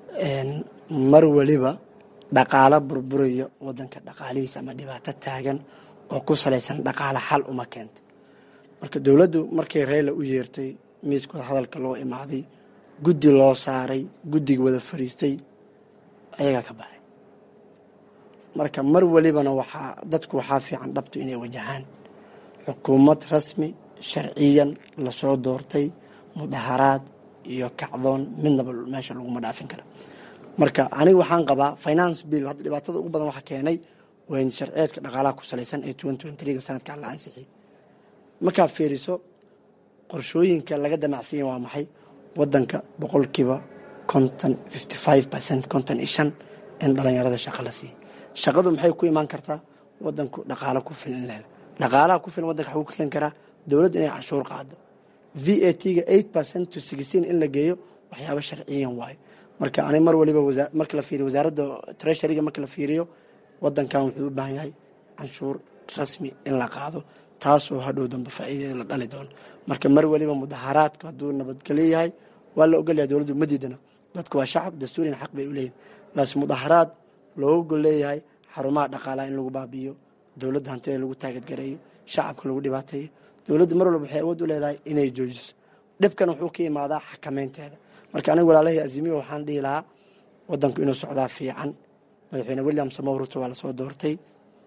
mar weliba dhaqaalo burburayo wadanka dhaqaalihiisa ama dhibaato taagan oo ku salaysan dhaqaale xal uma keento marka dowladdu markay reyla u yeertay miiska wada hadalka loo imaaday guddi loo saaray guddiga wada fariistay ayagaa ka baxay marka mar welibana waxaa dadku waxaa fiican dhabtu inay wajahaan xukuumad rasmi sharciyan lasoo doortay mudaharaad iyo kacdoon midnaba meesha laguma dhaafin kara marka aniga waxaan qabaa finance bill hadda dhibaatada ugu badan waxa keenay waa in sharciyeedka dhaqaalaha ku salaysan ee ga sanadkan la ansixiyay markaad fiiriso qorshooyinka laga damacsanya waa maxay wadanka boqolkiiba konton fifty five percent konton iyo shan in dhalinyarada shaqo la siiya shaqadu maxay ku imaan kartaa wadanku dhaqaalo ku filan in la helo dhaqaalaha ku filan wadanka waxuu ka keeni karaa dowladdu inay canshuur qaado v a t ga eight percent to sixteen in la geeyo waxyaabo sharciyan waayo marka ani mar waliba marka la fiiriyo wasaaradda treasuryga marka la fiiriyo wadankan wuxuu u baahan yahay canshuur rasmi in la qaado taasoo hadhow dambe faa'iideeda la dhali doono marka mar waliba mudaharaadku hadduu nabadgelyo yahay waa la ogolyahay dowladdu ma diidana dadku waa shacab dastuuriyan xaq bay u leeyihin laase mudaharaad looga gol leeyahay xarumaha dhaqaalaha in lagu baabi'iyo dowladda hantida lagu taagadgareeyo shacabka lagu dhibaateeyo dowladdu mar walba waxay awood u leedahay inay joojiso dhibkan wuxuu ka imaadaa xakameynteeda marka aniga walaalahii azimiya waxaan dhihi lahaa wadanku inuu socdaa fiican madaxweyne william samow ruto waa lasoo doortay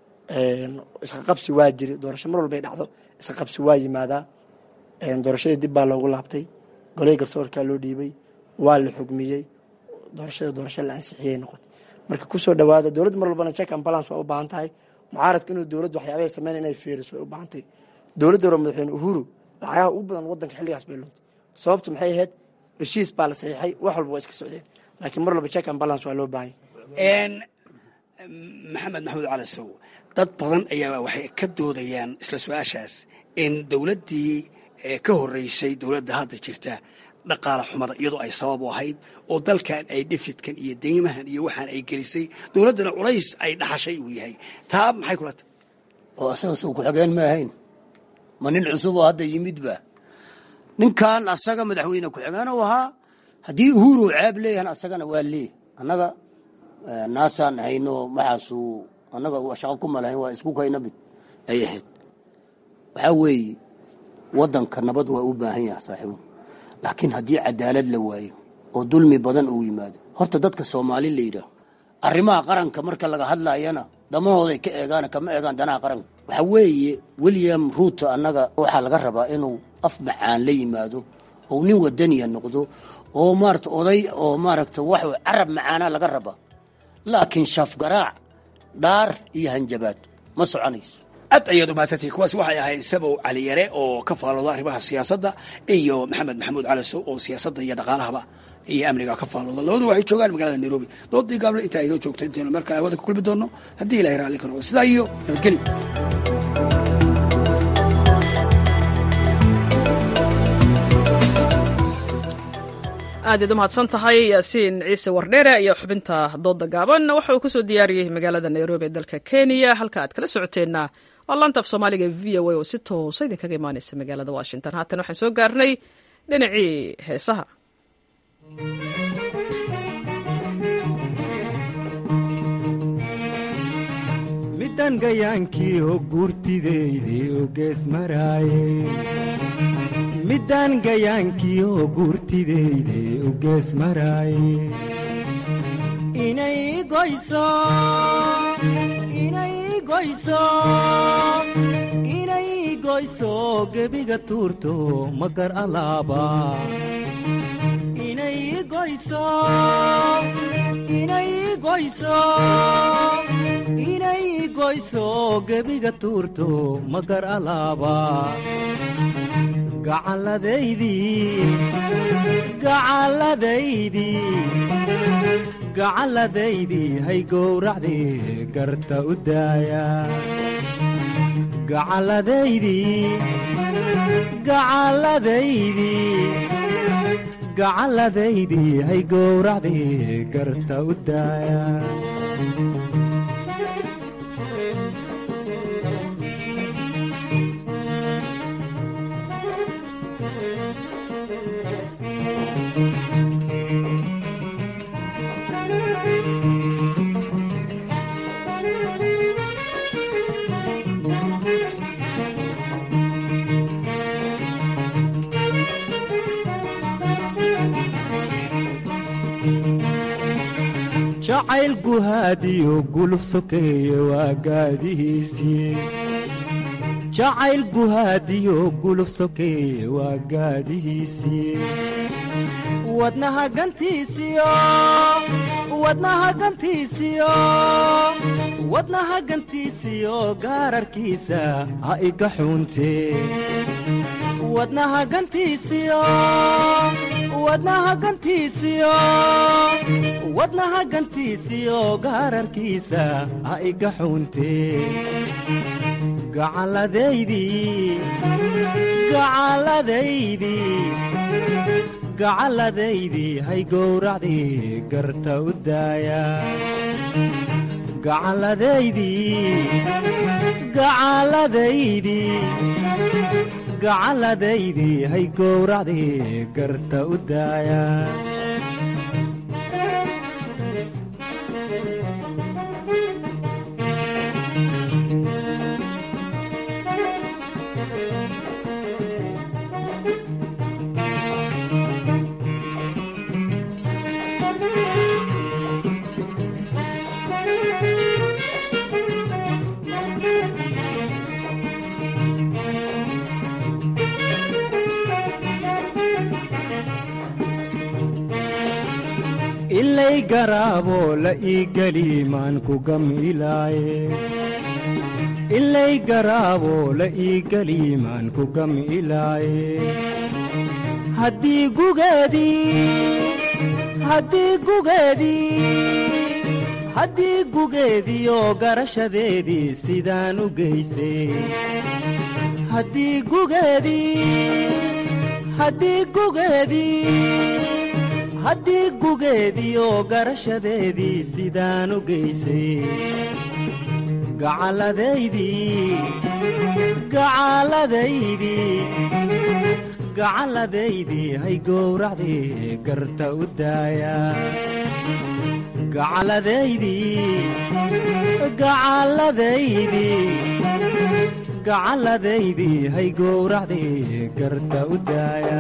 iska qabsi waa jiri doorasho mar walbay dhacdo iska qabsi waa yimaadaa doorashadii dib baa loogu laabtay goley garsoorkaa loo dhiibay waa la xugmiyey doorashada doorasho la ansixiyey noqotay marka kusoo dhawaada dowladda mar walbana check and balance waa u baahan tahay mucaaradka inuu dowladdu waxyaabahay sameyn inay fiiriso way u baahan tahay dowladda hore madaxweyne uhuru lacagaha ugu badan wadanka xilligaas bay luntay sababtu maxay ahayd heshiis baa la saxiixay wax walba waa iska socdeen laakiin mar walba check and balance waa loo baahan yahay maxamed maxamuud cali sow dad badan ayaa waxay ka doodayaan isla su-aashaas in dowladdii ka horeysay dowladda hadda jirta dhaqaala xumada iyadoo ay sabab u ahayd oo dalkan ay dhifidkan iyo deymahan iyo waxaan ay gelisay dowladdana culays ay dhaxashay uu yahay taa maxay kula tahay oo asaga soo ku-xigeen ma ahayn ma nin cusub oo hadda yimidba ninkan asaga madaxweyne ku-xigeen u ahaa haddii uhuru ceeb leeyahan asagana waa leey annaga naasaan hayno maxaasu annaga shaqo ku malahayn waa isku kayna mid ay ahayd waxaa weeye waddanka nabad waa u baahan yaha saaxiibu laakiin haddii cadaalad la waayo oo dulmi badan uu yimaado horta dadka soomaali la yidhaaho arrimaha qaranka marka laga hadlayana damahooday ka eegaan kama eegaan danaha qaranka waxaa weeye william ruuto annaga waxaa laga rabaa inuu af macaan la yimaado ou nin wadaniya noqdo oo maarata oday oo maaragta wax carab macaana laga rabaa laakiin shaafgaraac dhaar iyo hanjabaad ma soconayso aad ayaad umahadsantihi kuwaasi waxay ahayd sabow caliyare oo ka faalooda arrimaha siyaasadda iyo maxamed maxamuud calisow oo siyaasadda iyo dhaqaalahaba iyo amniga ka faalooda labadu waxay joogaan magaalada nairobi doodii gaable intaa inoo joogto intaynu markaa hawada ka kulmi doonno haddii ilahay raalli ka noqdo sidaa iyo nabadgelyo aadaad u mahadsan tahay yaasiin ciise wardheere iyo xubinta dooda gaaban waxa uu kusoo diyaariyey magaalada nairobi ee dalka kenya halka aad kala socoteenna waa laanta af soomaaliga v o a oo si toosa idinkaga imaaneysa magaalada washington haatan waxaan soo gaarnay dhinacii heesaha midda midaan gayaankii oo guurtideydii u gees maraaye midaan gayaankii oo guurtideydii u gees maraaye inay goyso inay goyso inay goyso gebiga tuurto magar alaaba inay goyso inay goyso inay goyso gebiga tuurto magar alaaba gacalladaydii gacalladaydii gacalladaydii hay gowracdii garta u daaya gacalladaydii gacalladaydii gacalladaydii hay gowracdii garta u daaya jacayl guhaadiyo guluf sokeeye waa gaadihiisii jacayl guhaadiyo guluf sokeeye waa gaadihiisii wadnaha gantiisiyo wadnaha gantiisiyo wadnaha gantiisiyo gaararkiisa ha iga xuuntee wadnaha gantiisiyo wadnaha gantiisiyo wadnaha gantiisiyo gaararkiisa ha iga xuuntee gacalladaydii gacalladaydii gacalladaydii hay gowracdii garta u daaya gacalladaydii gacalladaydii gacalladaydii hay gowracdii garta u daaya ilay garaaboo la ii geli maan ku gamilaaye ilay garaaboo la ii geli maan ku gamilaaye haddii gugeedii haddii gugeedii haddii gugeediioo garashadeedii sidaan u geysay haddii gugeedii haddii gugeedii haddii gugeediioo garashadeedii sidaan u geysay gacalladaydii gacalladaydii gacalladaydii hay gowracdii garta u daaya gacalladaydii gacalladaydii gacalladaydii hay gowracdii garta u daaya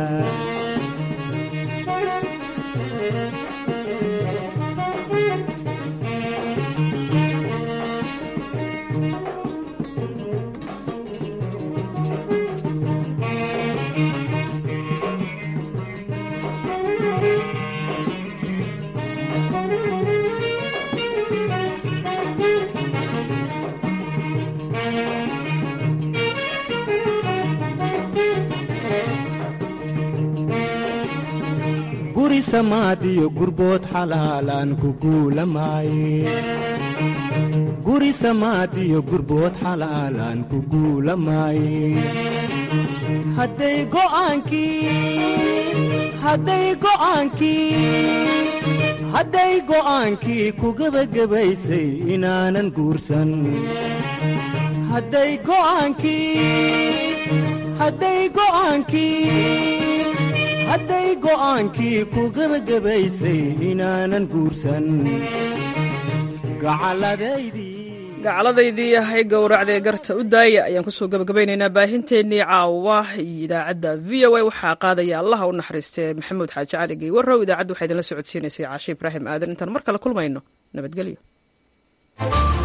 guri samaadiyo gurbood xalaalaan ku guulamaaye guri samaadiyo gurbood xalaalaan ku guulamaaye hadday go'aankii hadday go'aankii hadday go'aankii ku gebagabaysay inaanan guursan hadday go'aankii hadday go'aankii hadday go'aankii ku gebagabaysay inaanan guursan gacalladaydii gacaladaydii hay gowracdee garta u daaya ayaan kusoo gabagabaynaynaa baahinteennii caawa iyo idaacadda v o a waxaa qaadaya allaha u naxariistee maxamuud xaaji cali geywarow idaacadda waxaa idinla socodsiinaysay caashe ibraahim aadan intaan mar kale kulmayno nabadgelyo